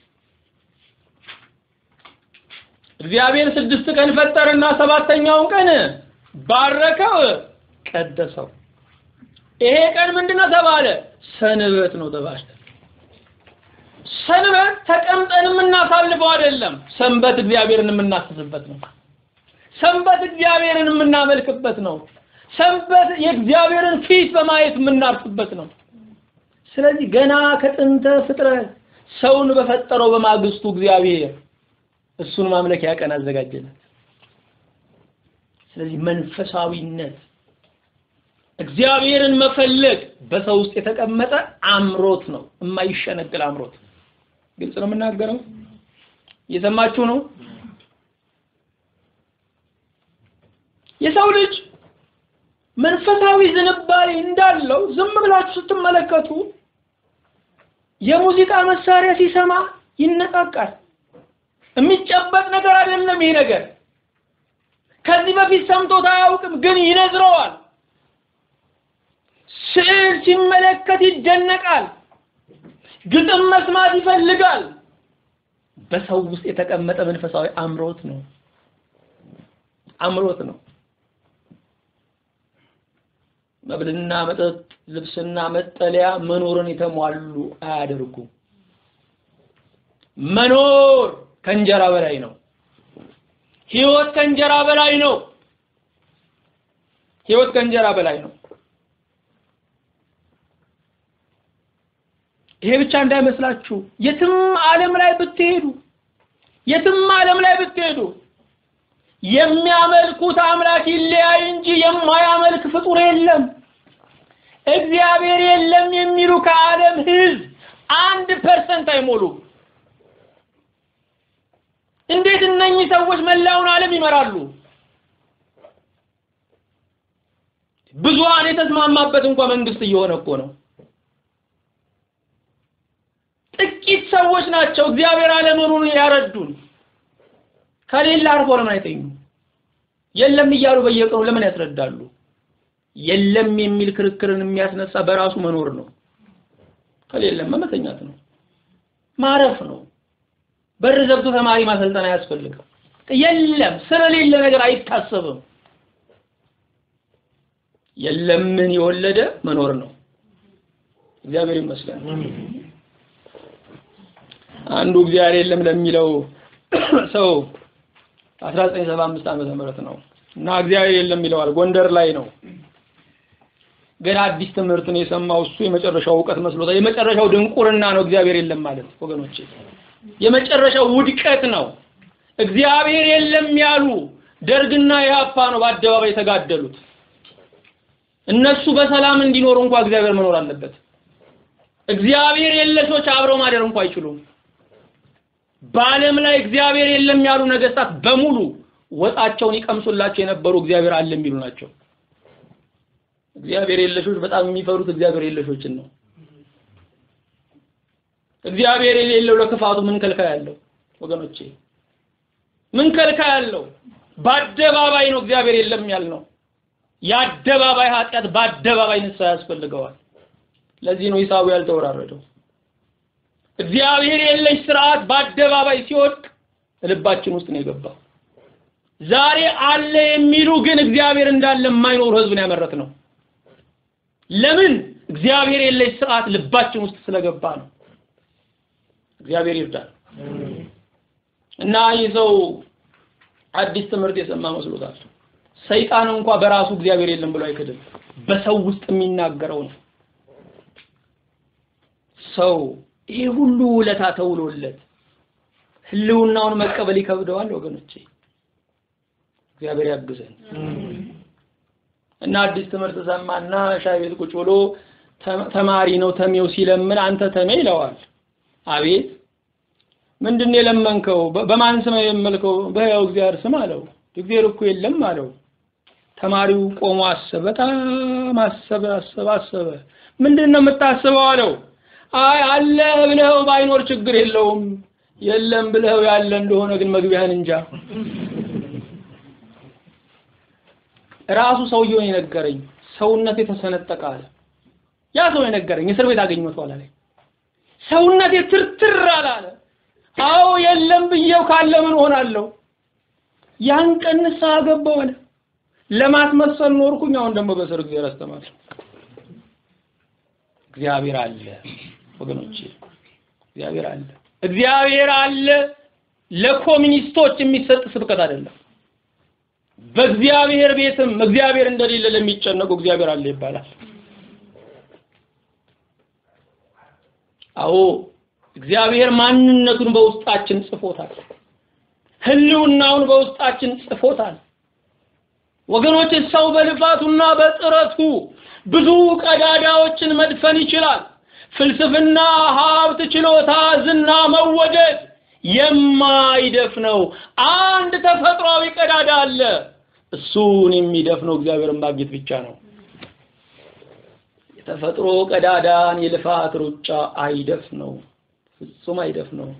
Speaker 1: እግዚአብሔር ስድስት ቀን ፈጠረና ሰባተኛውን ቀን ባረከው፣ ቀደሰው። ይሄ ቀን ምንድነው ተባለ? ሰንበት ነው ተባለ። ሰንበት ተቀምጠን የምናሳልፈው አይደለም። ሰንበት እግዚአብሔርን የምናስብበት ነው። ሰንበት እግዚአብሔርን የምናመልክበት ነው። ሰንበት የእግዚአብሔርን ፊት በማየት የምናርፍበት ነው። ስለዚህ ገና ከጥንተ ፍጥረት ሰውን በፈጠረው በማግስቱ እግዚአብሔር እሱን ማምለኪያ ቀን አዘጋጀለት። ስለዚህ መንፈሳዊነት እግዚአብሔርን መፈለግ በሰው ውስጥ የተቀመጠ አምሮት ነው፣ የማይሸነግል አምሮት። ግልጽ ነው የምናገረው? እየሰማችሁ ነው? የሰው ልጅ መንፈሳዊ ዝንባሌ እንዳለው ዝም ብላችሁ ስትመለከቱ የሙዚቃ መሳሪያ ሲሰማ ይነቃቃል። የሚጨበጥ ነገር አይደለም ይሄ ነገር። ከዚህ በፊት ሰምቶት አያውቅም፣ ግን ይነዝረዋል። ስዕል ሲመለከት ይደነቃል። ግጥም መስማት ይፈልጋል። በሰው ውስጥ የተቀመጠ መንፈሳዊ አምሮት ነው። አምሮት ነው። መብልና መጠጥ፣ ልብስና መጠለያ መኖርን የተሟሉ አያደርጉም። መኖር ከእንጀራ በላይ ነው። ህይወት ከእንጀራ በላይ ነው። ህይወት ከእንጀራ በላይ ነው። ይሄ ብቻ እንዳይመስላችሁ የትም ዓለም ላይ ብትሄዱ የትም ዓለም ላይ ብትሄዱ የሚያመልኩት አምላክ ይለያይ እንጂ የማያመልክ ፍጡር የለም። እግዚአብሔር የለም የሚሉ ከዓለም ህዝብ አንድ ፐርሰንት አይሞሉም። እንዴት እነኚህ ሰዎች መላውን ዓለም ይመራሉ? ብዙሃን የተስማማበት እንኳን መንግስት እየሆነ እኮ ነው። ጥቂት ሰዎች ናቸው እግዚአብሔር አለመኖሩን ያረዱን። ከሌላ አርፎ ለምን አይተኙ? የለም እያሉ በየቀኑ ለምን ያስረዳሉ? የለም የሚል ክርክርን የሚያስነሳ በራሱ መኖር ነው። ከሌለም መተኛት ነው፣ ማረፍ ነው። በር ዘግቶ ተማሪ ማሰልጠን አያስፈልግም። የለም ስለሌለ ነገር አይታሰብም። የለምን የወለደ መኖር ነው። እግዚአብሔር ይመስገን። አንዱ እግዚአብሔር የለም ለሚለው ሰው 1975 ዓመተ ምህረት ነው እና እግዚአብሔር የለም ይለዋል። ጎንደር ላይ ነው። ገና አዲስ ትምህርት ነው የሰማው። እሱ የመጨረሻው እውቀት መስሎታል። የመጨረሻው ድንቁርና ነው እግዚአብሔር የለም ማለት ወገኖቼ፣ የመጨረሻው ውድቀት ነው። እግዚአብሔር የለም ያሉ ደርግና ኢህአፓ ነው በአደባባይ የተጋደሉት። እነሱ በሰላም እንዲኖሩ እንኳ እግዚአብሔር መኖር አለበት። እግዚአብሔር የለሾች አብረው ማደር እንኳ አይችሉም። በዓለም ላይ እግዚአብሔር የለም ያሉ ነገስታት በሙሉ ወጣቸውን ይቀምሱላቸው የነበሩ እግዚአብሔር አለ የሚሉ ናቸው። እግዚአብሔር የለሾች በጣም የሚፈሩት እግዚአብሔር የለሾችን ነው። እግዚአብሔር የሌለው ለክፋቱ ምን ከልካይ ያለው ወገኖቼ? ምን ከልካይ ያለው? በአደባባይ ነው እግዚአብሔር የለም ያልነው። የአደባባይ ኃጢአት በአደባባይ ንስሐ ያስፈልገዋል። ለዚህ ነው ሂሳቡ ያልተወራረደው። እግዚአብሔር የለሽ ስርዓት በአደባባይ ሲወድቅ ልባችን ውስጥ ነው የገባው። ዛሬ አለ የሚሉ ግን እግዚአብሔር እንዳለ የማይኖሩ ህዝብን ያመረት ነው። ለምን? እግዚአብሔር የለሽ ስርዓት ልባችን ውስጥ ስለገባ ነው። እግዚአብሔር ይርዳል። እና ይህ ሰው አዲስ ትምህርት የሰማ መስሎታል። ሰይጣን እንኳ በራሱ እግዚአብሔር የለም ብሎ አይክድም። በሰው ውስጥ የሚናገረው ነው። ሰው ይሄ ሁሉ ውለታ ተውሎለት ህልውናውን መቀበል ይከብደዋል ወገኖቼ። እግዚአብሔር ያግዘን እና አዲስ ትምህርት ሰማና ሻይ ቤት ቁጭ ብሎ ተማሪ ነው ተሜው ሲለምን አንተ ተሜ ይለዋል። አቤት ምንድን ነው የለመንከው? በማን ስም የመልከው? በሕያው እግዚአብሔር ስም አለው። እግዚአብሔር እኮ የለም አለው። ተማሪው ቆሞ አሰበ። በጣም አሰበ አሰበ አሰበ። ምንድን ነው የምታስበው አለው። አይ አለ ብለኸው ባይኖር ችግር የለውም የለም ብለኸው ያለ እንደሆነ ግን መግቢያህን እንጃ። ራሱ ሰውየው የነገረኝ ሰውነት የተሰነጠቀ አለ። ያ ሰው የነገረኝ እስር ቤት አገኘሁት ኋላ ላይ ሰውነቴ ትርትር አላለ። አዎ የለም ብዬው ካለ ምን ሆናለሁ? ያን ቀን ንስሐ ገባሁ አለ። ለማስመሰል ኖርኩኝ። አሁን ደግሞ በስር እግዚአብሔር አስተማሪ እግዚአብሔር አለ ወገኖቼ፣ እግዚአብሔር አለ። እግዚአብሔር አለ ለኮሚኒስቶች የሚሰጥ ስብከት አይደለም። በእግዚአብሔር ቤትም እግዚአብሔር እንደሌለ ለሚጨነቁ እግዚአብሔር አለ ይባላል። አዎ እግዚአብሔር ማንነቱን በውስጣችን ጽፎታል። ህልውናውን በውስጣችን ጽፎታል። ወገኖች ሰው በልፋቱና በጥረቱ ብዙ ቀዳዳዎችን መድፈን ይችላል። ፍልስፍና፣ ሀብት፣ ችሎታ፣ ዝና፣ መወደድ የማይደፍነው አንድ ተፈጥሯዊ ቀዳዳ አለ። እሱን የሚደፍነው እግዚአብሔርን ማግኘት ብቻ ነው። የተፈጥሮ ቀዳዳን የልፋት ሩጫ አይደፍነው፣ ፍጹም አይደፍነው።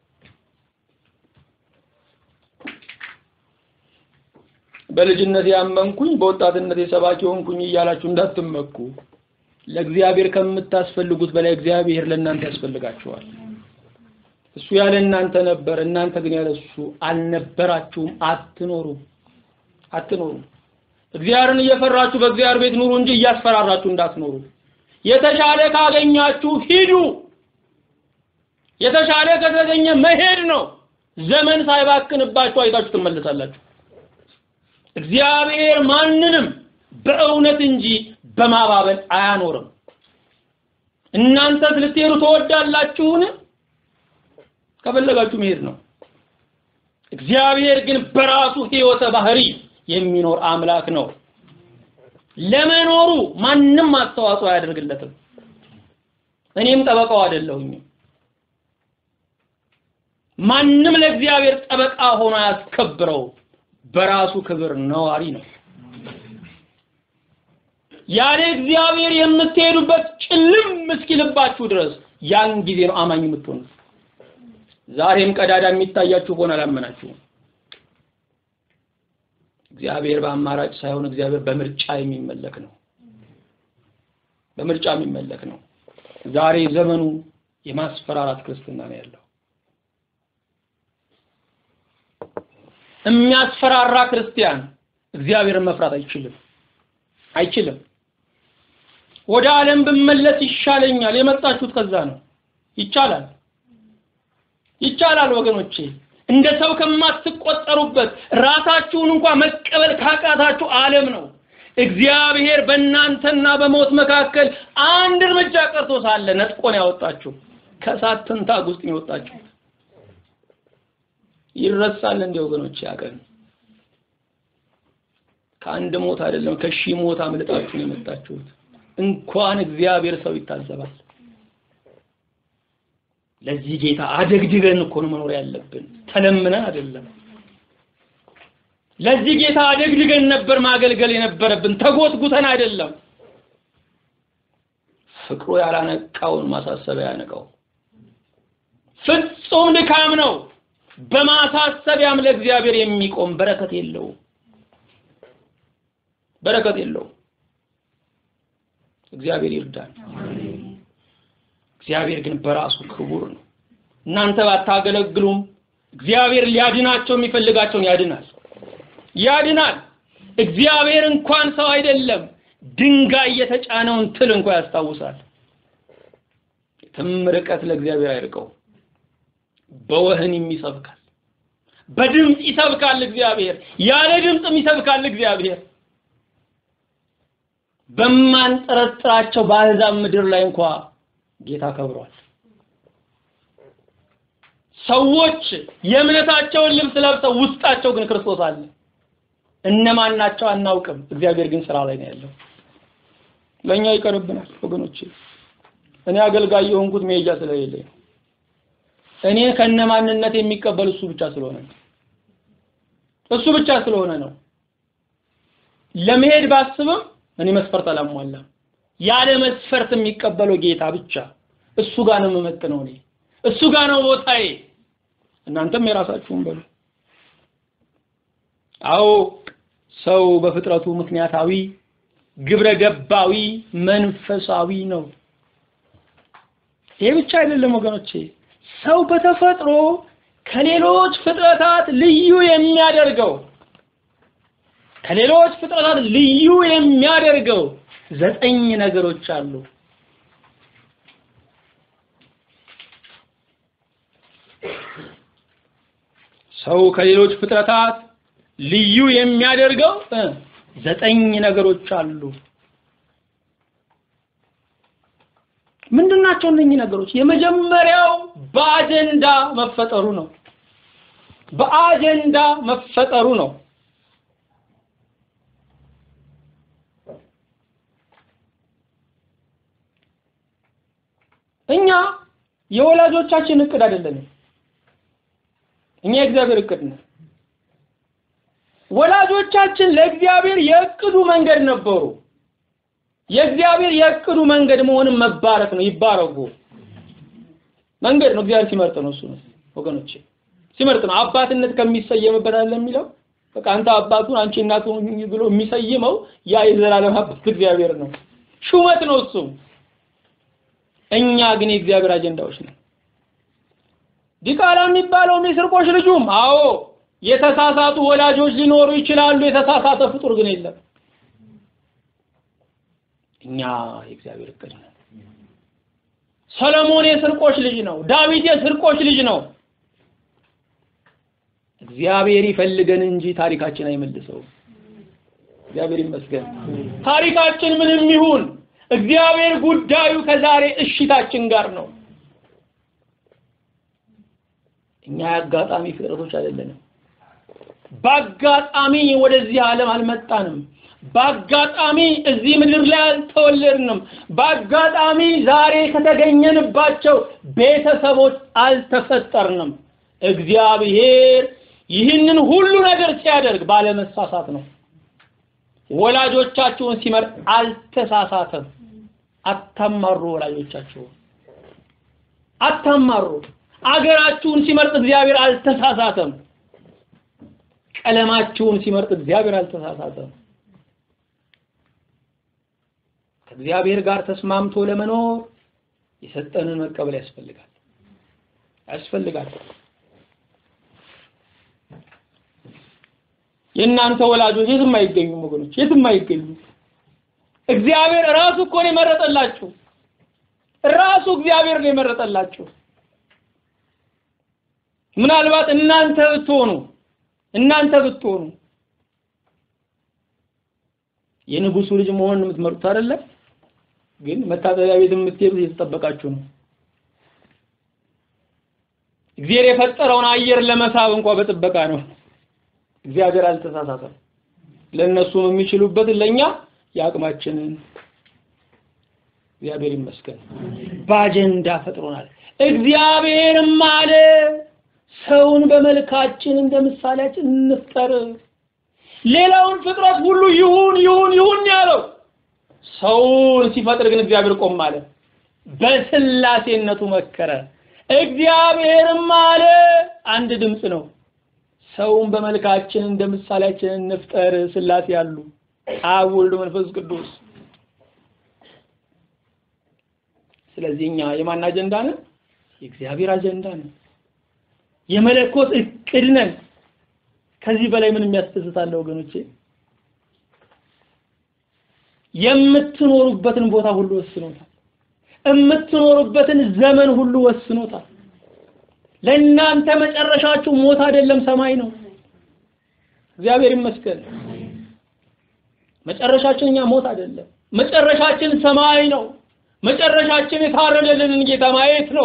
Speaker 1: በልጅነት ያመንኩኝ በወጣትነት የሰባኪ ሆንኩኝ እያላችሁ እንዳትመኩ። ለእግዚአብሔር ከምታስፈልጉት በላይ እግዚአብሔር ለእናንተ ያስፈልጋችኋል። እሱ ያለ እናንተ ነበር፣ እናንተ ግን ያለ እሱ አልነበራችሁም። አትኖሩም አትኖሩም። እግዚአብሔርን እየፈራችሁ በእግዚአብሔር ቤት ኑሩ እንጂ እያስፈራራችሁ እንዳትኖሩ። የተሻለ ካገኛችሁ ሂዱ። የተሻለ ከተገኘ መሄድ ነው። ዘመን ሳይባክንባችሁ አይታችሁ ትመለሳላችሁ። እግዚአብሔር ማንንም በእውነት እንጂ በማባበል አያኖርም። እናንተስ ልትሄዱ ትወዳላችሁን? ከፈለጋችሁ መሄድ ነው። እግዚአብሔር ግን በራሱ ሕይወተ ባህሪ የሚኖር አምላክ ነው። ለመኖሩ ማንም አስተዋጽኦ አያደርግለትም። እኔም ጠበቃው አይደለሁኝም። ማንም ለእግዚአብሔር ጠበቃ ሆኖ ያስከብረው በራሱ ክብር ነዋሪ ነው። ያለ እግዚአብሔር የምትሄዱበት ጭልም እስኪልባችሁ ድረስ ያን ጊዜ ነው አማኝ የምትሆኑት። ዛሬም ቀዳዳ የሚታያችሁ ከሆነ አላመናችሁም። እግዚአብሔር በአማራጭ ሳይሆን እግዚአብሔር በምርጫ የሚመለክ ነው። በምርጫ የሚመለክ ነው። ዛሬ ዘመኑ የማስፈራራት ክርስትና ነው ያለው። የሚያስፈራራ ክርስቲያን እግዚአብሔርን መፍራት አይችልም አይችልም። ወደ ዓለም ብመለስ ይሻለኛል። የመጣችሁት ከዛ ነው። ይቻላል ይቻላል ወገኖቼ። እንደ ሰው ከማትቆጠሩበት ራሳችሁን እንኳን መቀበል ካቃታችሁ ዓለም ነው። እግዚአብሔር በእናንተና በሞት መካከል አንድ እርምጃ ቀርቶ ሳለ ነጥቆን ያወጣችሁ ከእሳት ትንታግ ውስጥ ነው የወጣችሁ። ይረሳል እንዴ ወገኖቼ? ያቀን ከአንድ ሞት አይደለም ከሺህ ሞት አምልጣችሁ ነው የመጣችሁት። እንኳን እግዚአብሔር ሰው ይታዘባል። ለዚህ ጌታ አደግድገን እኮ ነው መኖር ያለብን፣ ተለምነን አይደለም። ለዚህ ጌታ አደግድገን ነበር ማገልገል የነበረብን፣ ተጎትጉተን አይደለም። ፍቅሩ ያላነቃውን ማሳሰቢያ ያነቃው። ፍጹም ድካም ነው። በማሳሰቢያም ለእግዚአብሔር የሚቆም በረከት የለውም። በረከት የለውም። እግዚአብሔር ይርዳል። እግዚአብሔር ግን በራሱ ክቡር ነው። እናንተ ባታገለግሉም እግዚአብሔር ሊያድናቸው የሚፈልጋቸውን ያድናል ያድናል። እግዚአብሔር እንኳን ሰው አይደለም ድንጋይ የተጫነውን ትል እንኳን ያስታውሳል። የትም ርቀት ለእግዚአብሔር አይርቀው። በወህኒም ይሰብካል፣ በድምፅ ይሰብካል እግዚአብሔር፣ ያለ ድምፅም ይሰብካል እግዚአብሔር። በማንጠረጥራቸው በአሕዛብ ምድር ላይ እንኳ ጌታ ከብሯል። ሰዎች የእምነታቸውን ልብስ ለብሰው ውስጣቸው ግን ክርስቶስ አለ። እነማን ናቸው አናውቅም። እግዚአብሔር ግን ስራ ላይ ነው ያለው። ለኛ ይቀርብናል ወገኖች። እኔ አገልጋይ የሆንኩት መሄጃ ስለሌለኝ ነው። እኔ ከነማንነት የሚቀበል እሱ ብቻ ስለሆነ ነው። እሱ ብቻ ስለሆነ ነው። ለመሄድ ባስብም እኔ መስፈርት አላሟላም። ያለ መስፈርት የሚቀበለው ጌታ ብቻ እሱ ጋር ነው የምመጥነው። እኔ እሱ ጋር ነው ቦታዬ። እናንተም የራሳችሁን በሉ። አዎ ሰው በፍጥረቱ ምክንያታዊ ግብረ ገባዊ መንፈሳዊ ነው። ይሄ ብቻ አይደለም ወገኖቼ፣ ሰው በተፈጥሮ ከሌሎች ፍጥረታት ልዩ የሚያደርገው ከሌሎች ፍጥረታት ልዩ የሚያደርገው ዘጠኝ ነገሮች አሉ። ሰው ከሌሎች ፍጥረታት ልዩ የሚያደርገው ዘጠኝ ነገሮች አሉ። ምንድናቸው እነኚህ ነገሮች? የመጀመሪያው በአጀንዳ መፈጠሩ ነው። በአጀንዳ መፈጠሩ ነው። እኛ የወላጆቻችን እቅድ አይደለንም። እኛ የእግዚአብሔር እቅድ ነው። ወላጆቻችን ለእግዚአብሔር የእቅዱ መንገድ ነበሩ። የእግዚአብሔር የእቅዱ መንገድ መሆንም መባረክ ነው። ይባረጉ መንገድ ነው። እግዚአብሔር ሲመርጥ ነው። እሱ ነው ወገኖቼ፣ ሲመርጥ ነው። አባትነት ከሚሰየምበት አለ የሚለው በቃ አንተ አባቱን አንቺ እናቱን ብሎ የሚሰይመው ያ የዘላለም አባት እግዚአብሔር ነው። ሹመት ነው እሱ። እኛ ግን የእግዚአብሔር አጀንዳዎች ነው። ዲቃላ የሚባለውም የስርቆሽ ልጁም አዎ የተሳሳቱ ወላጆች ሊኖሩ ይችላሉ። የተሳሳተ ፍጡር ግን የለም። እኛ የእግዚአብሔር እቅድ ነው። ሰለሞን የስርቆሽ ልጅ ነው። ዳዊት የስርቆሽ ልጅ ነው። እግዚአብሔር ይፈልገን እንጂ ታሪካችን አይመልሰውም። እግዚአብሔር ይመስገን። ታሪካችን ምንም ይሁን እግዚአብሔር ጉዳዩ ከዛሬ እሽታችን ጋር ነው። እኛ የአጋጣሚ ፍጥረቶች አይደለንም። በአጋጣሚ ወደዚህ ዓለም አልመጣንም። በአጋጣሚ እዚህ ምድር ላይ አልተወለድንም። በአጋጣሚ ዛሬ ከተገኘንባቸው ቤተሰቦች አልተፈጠርንም። እግዚአብሔር ይህንን ሁሉ ነገር ሲያደርግ ባለመሳሳት ነው። ወላጆቻችሁን ሲመርጥ አልተሳሳተም። አታማሩ፣ ወላጆቻችሁን አታማሩ። አገራችሁን ሲመርጥ እግዚአብሔር አልተሳሳተም። ቀለማችሁን ሲመርጥ እግዚአብሔር አልተሳሳተም። ከእግዚአብሔር ጋር ተስማምቶ ለመኖር የሰጠንን መቀበል ያስፈልጋል ያስፈልጋል። የእናንተ ወላጆች የትም አይገኙም ወገኖች፣ የትም አይገኙም። እግዚአብሔር ራሱ እኮ ነው የመረጠላችሁ። ራሱ እግዚአብሔር ነው የመረጠላችሁ። ምናልባት እናንተ ብትሆኑ እናንተ ብትሆኑ የንጉሱ ልጅ መሆን የምትመርጡት አይደለም፣ ግን መታጠቢያ ቤት የምትሄዱት እየተጠበቃችሁ ነው። እግዚአብሔር የፈጠረውን አየር ለመሳብ እንኳን በጥበቃ ነው። እግዚአብሔር አልተሳሳተም። ለእነሱም የሚችሉበትን ለእኛ የአቅማችንን እግዚአብሔር ይመስገን በአጀንዳ ፈጥሮናል። እግዚአብሔርም አለ ሰውን በመልካችን እንደ ምሳሌያችን እንፍጠር። ሌላውን ፍጥረት ሁሉ ይሁን ይሁን ይሁን ያለው ሰውን ሲፈጥር ግን እግዚአብሔር ቆም አለ። በስላሴነቱ መከረ። እግዚአብሔርም አለ አንድ ድምፅ ነው። ሰውን በመልካችን እንደ ምሳሌያችን እንፍጠር። ስላሴ ያሉ አብ፣ ወልድ፣ መንፈስ ቅዱስ። ስለዚህ እኛ የማን አጀንዳ ነን? የእግዚአብሔር አጀንዳ ነን። የመለኮት እቅድ ነን። ከዚህ በላይ ምን የሚያስደስታለ ወገኖቼ? የምትኖሩበትን ቦታ ሁሉ ወስኖታል። የምትኖሩበትን ዘመን ሁሉ ወስኖታል። ለእናንተ መጨረሻችሁ ሞት አይደለም ሰማይ ነው። እግዚአብሔር ይመስገን። መጨረሻችን እኛ ሞት አይደለም። መጨረሻችን ሰማይ ነው። መጨረሻችን የታረደልንን ጌታ ማየት ነው።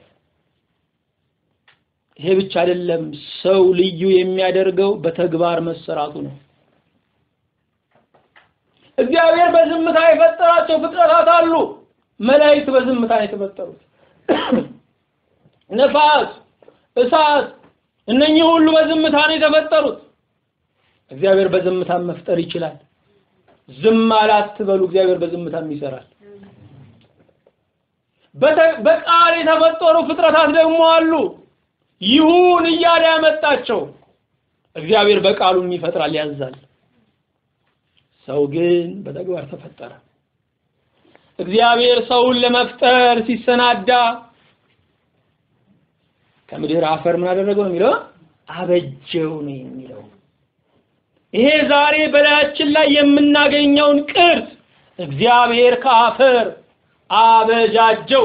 Speaker 1: ይሄ ብቻ አይደለም። ሰው ልዩ የሚያደርገው በተግባር መሰራቱ ነው። እግዚአብሔር በዝምታ የፈጠራቸው ፍጥረታት አሉ። መላእክት በዝምታ ነው የተፈጠሩት። ነፋስ፣ እሳት፣ እነኚህ ሁሉ በዝምታ ነው የተፈጠሩት። እግዚአብሔር በዝምታ መፍጠር ይችላል። ዝም አላትበሉ። እግዚአብሔር በዝምታም ይሰራል። በቃል የተፈጠሩ ፍጥረታት ደግሞ አሉ። ይሁን እያለ ያመጣቸው እግዚአብሔር በቃሉም ይፈጥራል፣ ያዛል። ሰው ግን በተግባር ተፈጠረ። እግዚአብሔር ሰውን ለመፍጠር ሲሰናዳ ከምድር አፈር ምን አደረገው ነው የሚለው? አበጀው ነው የሚለው። ይሄ ዛሬ በላያችን ላይ የምናገኘውን ቅርጽ እግዚአብሔር ከአፈር አበጃጀው።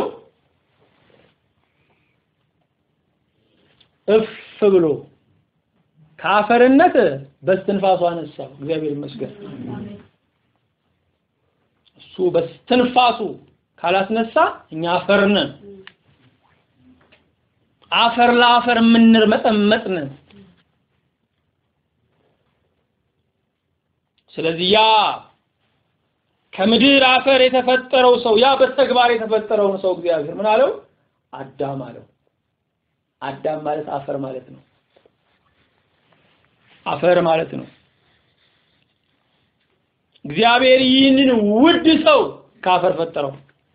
Speaker 1: እፍ ብሎ ከአፈርነት በስትንፋሱ አነሳው። እግዚአብሔር ይመስገን። እሱ በስትንፋሱ ካላስነሳ እኛ አፈር ነን። አፈር ለአፈር የምንርመጠመጥ ነን። ስለዚህ ያ ከምድር አፈር የተፈጠረው ሰው ያ በተግባር የተፈጠረውን ሰው እግዚአብሔር ምን አለው? አዳም አለው። አዳም ማለት አፈር ማለት ነው። አፈር ማለት ነው። እግዚአብሔር ይህንን ውድ ሰው ከአፈር ፈጠረው።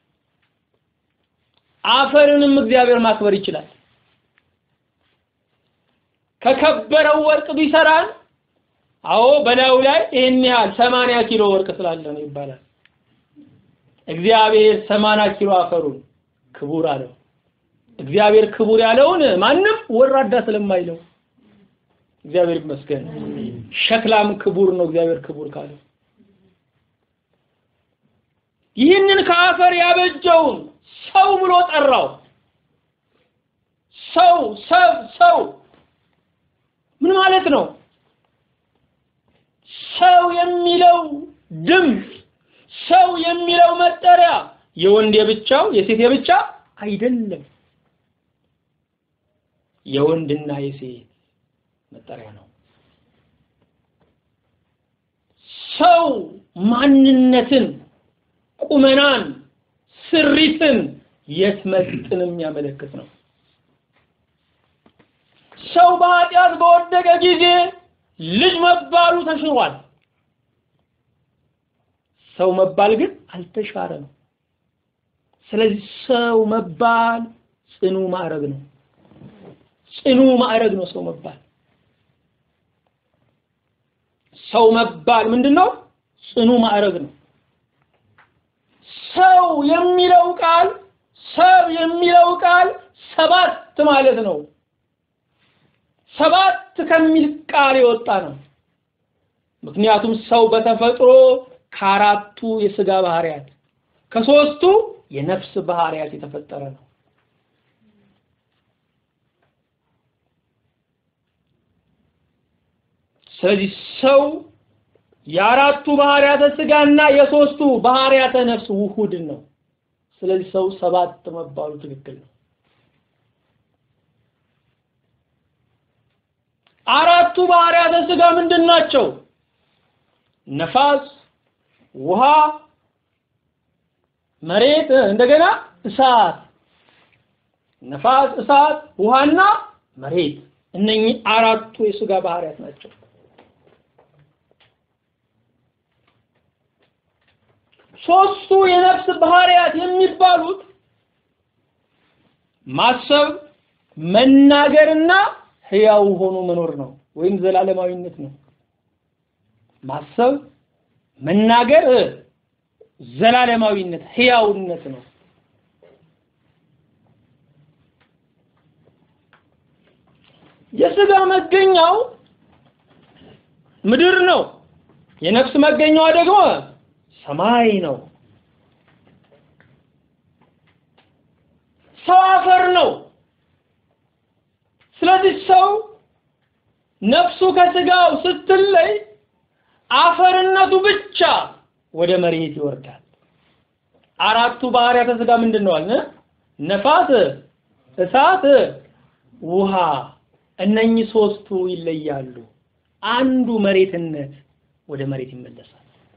Speaker 1: አፈርንም እግዚአብሔር ማክበር ይችላል። ከከበረው ወርቅ ቢሰራን አዎ በላዩ ላይ ይህን ያህል ሰማንያ ኪሎ ወርቅ ስላለ ነው ይባላል። እግዚአብሔር ሰማንያ ኪሎ አፈሩን ክቡር አለው። እግዚአብሔር ክቡር ያለውን ማንም ወራዳ ስለማይለው እግዚአብሔር ይመስገን። ሸክላም ክቡር ነው እግዚአብሔር ክቡር ካለው ይህንን ከአፈር ያበጀውን ሰው ብሎ ጠራው። ሰው ሰብ ሰው ምን ማለት ነው? ሰው የሚለው ድምፅ ሰው የሚለው መጠሪያ የወንድ የብቻው የሴት የብቻ አይደለም። የወንድና የሴት መጠሪያ ነው። ሰው ማንነትን፣ ቁመናን፣ ስሪትን የትመጥን የሚያመለክት ነው። ሰው በኃጢአት በወደቀ ጊዜ ልጅ መባሉ ተሽሯል። ሰው መባል ግን አልተሻረም። ስለዚህ ሰው መባል ጽኑ ማዕረግ ነው። ጽኑ ማዕረግ ነው ሰው መባል። ሰው መባል ምንድን ነው? ጽኑ ማዕረግ ነው። ሰው የሚለው ቃል ሰብ የሚለው ቃል ሰባት ማለት ነው። ሰባት ከሚል ቃል የወጣ ነው። ምክንያቱም ሰው በተፈጥሮ ከአራቱ የስጋ ባህሪያት ከሶስቱ የነፍስ ባህሪያት የተፈጠረ ነው። ስለዚህ ሰው የአራቱ ባህሪያተ ስጋና የሶስቱ ባህሪያተ ነፍስ ውሁድን ነው። ስለዚህ ሰው ሰባት መባሉ ትክክል ነው። አራቱ ባህሪያተ ስጋ ምንድን ናቸው? ነፋስ፣ ውሃ፣ መሬት፣ እንደገና እሳት። ነፋስ፣ እሳት፣ ውሃና መሬት እነኚህ አራቱ የስጋ ባህሪያት ናቸው። ሶስቱ የነፍስ ባህሪያት የሚባሉት ማሰብ መናገርና ህያው ሆኖ መኖር ነው ወይም ዘላለማዊነት ነው። ማሰብ መናገር ዘላለማዊነት ህያውነት ነው። የስጋ መገኛው ምድር ነው። የነፍስ መገኛዋ ደግሞ ሰማይ ነው። ሰው አፈር ነው። ስለዚህ ሰው ነፍሱ ከስጋው ስትለይ አፈርነቱ ብቻ ወደ መሬት ይወርዳል። አራቱ ባህሪያተ ስጋ ምንድን ነው አልን? ነፋስ፣ እሳት፣ ውሃ። እነኚህ ሶስቱ ይለያሉ። አንዱ መሬትነት ወደ መሬት ይመለሳል።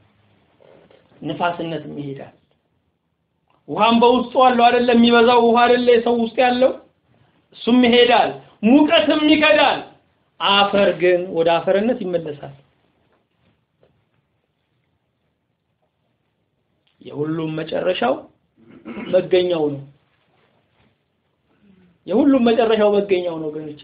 Speaker 1: ንፋስነትም ይሄዳል። ውሃም በውስጡ አለው አይደለ? የሚበዛው ውሃ አይደለ? የሰው ውስጥ ያለው እሱም ይሄዳል። ሙቀትም ይከዳል። አፈር ግን ወደ አፈርነት ይመለሳል። የሁሉም መጨረሻው መገኛው ነው። የሁሉም መጨረሻው መገኛው ነው ወገኖቼ።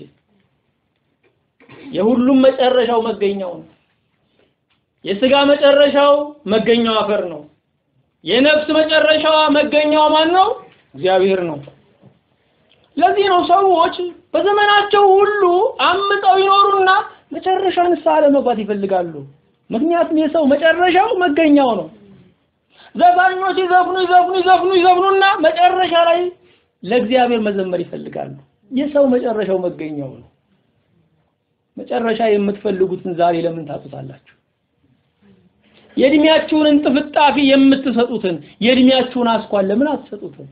Speaker 1: የሁሉም መጨረሻው መገኛው ነው። የስጋ መጨረሻው መገኛው አፈር ነው። የነፍስ መጨረሻዋ መገኛዋ ማን ነው? እግዚአብሔር ነው። ለዚህ ነው ሰዎች በዘመናቸው ሁሉ አምጠው ይኖሩና መጨረሻ ንስሐ ለመግባት ይፈልጋሉ። ምክንያቱም የሰው መጨረሻው መገኛው ነው። ዘፋኞች ይዘፍኑ ይዘፍኑ ይዘፍኑ ይዘፍኑና መጨረሻ ላይ ለእግዚአብሔር መዘመር ይፈልጋሉ። የሰው መጨረሻው መገኛው ነው። መጨረሻ የምትፈልጉትን ዛሬ ለምን ታጡታላችሁ? የእድሜያችሁን እንጥፍጣፊ የምትሰጡትን የእድሜያችሁን አስኳል ለምን አትሰጡትም?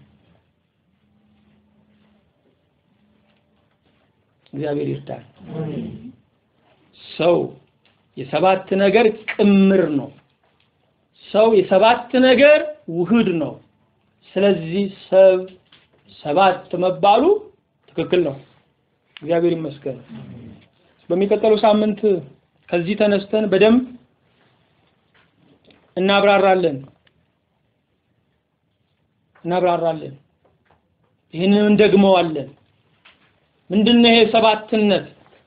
Speaker 1: እግዚአብሔር ይርዳል። ሰው የሰባት ነገር ቅምር ነው። ሰው የሰባት ነገር ውህድ ነው። ስለዚህ ሰብ ሰባት መባሉ ትክክል ነው። እግዚአብሔር ይመስገን። በሚቀጥለው ሳምንት ከዚህ ተነስተን በደንብ እናብራራለን እናብራራለን። ይህንን እንደግመዋለን። ምንድነው ይሄ ሰባትነት?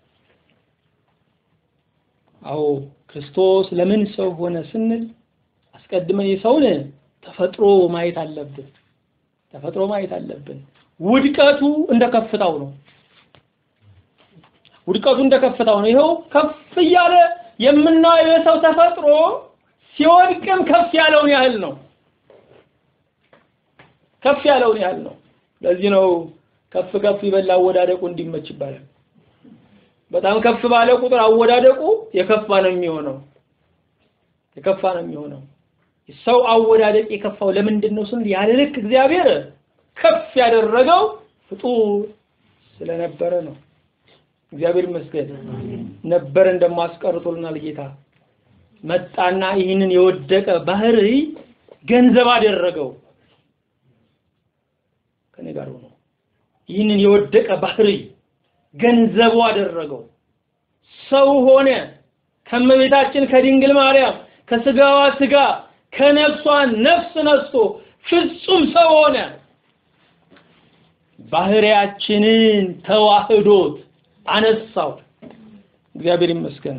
Speaker 1: አዎ ክርስቶስ ለምን ሰው ሆነ ስንል አስቀድመን የሰውን ተፈጥሮ ማየት አለብን። ተፈጥሮ ማየት አለብን። ውድቀቱ እንደ ከፍታው ነው። ውድቀቱ እንደ ከፍታው ነው። ይኸው ከፍ እያለ የምናየው የሰው ተፈጥሮ ሲወድቅም ከፍ ያለውን ያህል ነው። ከፍ ያለውን ያህል ነው። ለዚህ ነው ከፍ ከፍ ይበል አወዳደቁ እንዲመች ይባላል። በጣም ከፍ ባለ ቁጥር አወዳደቁ የከፋ ነው የሚሆነው የከፋ ነው የሚሆነው። ሰው አወዳደቅ የከፋው ለምንድን ነው ስንል ያለ ልክ እግዚአብሔር ከፍ ያደረገው ፍጡር ስለነበረ ነው። እግዚአብሔር ይመስገን ነበር እንደማስቀርቶልናል ጌታ መጣና ይህንን የወደቀ ባህሪ ገንዘብ አደረገው። ከኔ ጋር ሆኖ ይህንን የወደቀ ባህሪ ገንዘቡ አደረገው። ሰው ሆነ። ከመቤታችን ከድንግል ማርያም ከስጋዋ ስጋ ከነፍሷ ነፍስ ነስቶ ፍጹም ሰው ሆነ። ባህሪያችንን ተዋህዶት አነሳው። እግዚአብሔር ይመስገን።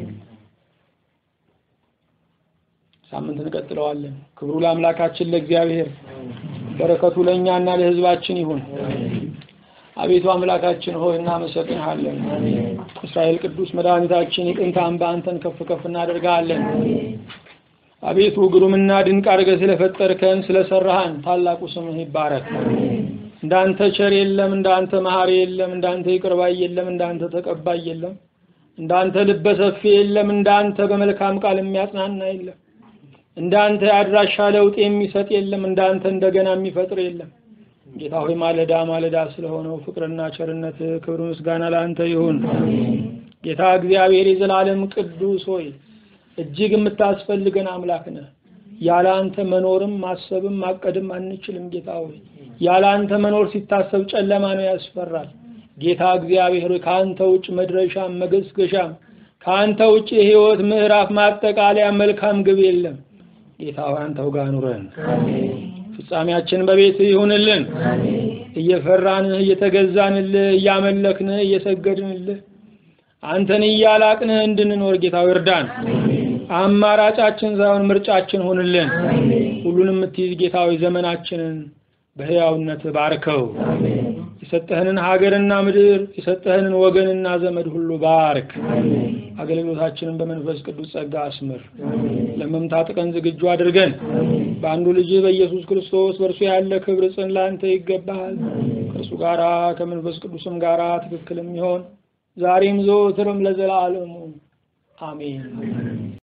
Speaker 1: ሳምንት እንቀጥለዋለን። ክብሩ ለአምላካችን ለእግዚአብሔር፣ በረከቱ ለእኛና ለሕዝባችን ይሁን። አቤቱ አምላካችን ሆይ እናመሰግንሃለን። እስራኤል ቅዱስ መድኃኒታችን የጥንት አምባ አንተን ከፍ ከፍ እናደርጋለን። አቤቱ ግሩምና ድንቅ አድርገህ ስለፈጠርከን ስለሰራሃን ታላቁ ስምህ ይባረክ። እንዳንተ ቸር የለም፣ እንዳንተ መሐሪ የለም፣ እንዳንተ ይቅር ባይ የለም፣ እንዳንተ ተቀባይ የለም፣ እንዳንተ ልበ ሰፊ የለም፣ እንዳንተ በመልካም ቃል የሚያጽናና የለም፣ እንዳንተ የአድራሻ ለውጥ የሚሰጥ የለም፣ እንዳንተ እንደገና የሚፈጥር የለም። ጌታ ሆይ ማለዳ ማለዳ ስለሆነው ፍቅርና ቸርነት ክብር ምስጋና ለአንተ ይሁን። ጌታ እግዚአብሔር የዘላለም ቅዱስ ሆይ እጅግ የምታስፈልገን አምላክ ነህ። ያለ አንተ መኖርም ማሰብም ማቀድም አንችልም። ጌታ ሆይ ያለ አንተ መኖር ሲታሰብ ጨለማ ነው፣ ያስፈራል። ጌታ እግዚአብሔር ሆይ ከአንተ ውጭ መድረሻም መገስገሻም ከአንተ ውጭ የህይወት ምዕራፍ ማጠቃለያ መልካም ግብ የለም። ጌታ ሆይ አንተው ጋር ኑረን ፍጻሜያችን በቤት ይሁንልን። እየፈራንህ እየተገዛንልህ እያመለክንህ እየሰገድንልህ አንተን እያላቅንህ እንድንኖር ጌታው እርዳን። አማራጫችን ሳይሆን ምርጫችን ሆንልን። ሁሉንም የምትይዝ ጌታዊ ዘመናችንን በሕያውነት ባርከው። የሰጠህንን ሀገርና ምድር የሰጠህንን ወገንና ዘመድ ሁሉ ባርክ። አገልግሎታችንን በመንፈስ ቅዱስ ጸጋ አስምር። ለመምታት ቀን ዝግጁ አድርገን በአንዱ ልጅ በኢየሱስ ክርስቶስ በእርሱ ያለ ክብር ጽን ላንተ ይገባሃል። ከእርሱ ጋራ ከመንፈስ ቅዱስም ጋራ ትክክልም ይሆን ዛሬም ዘወትርም ለዘላለሙ አሜን።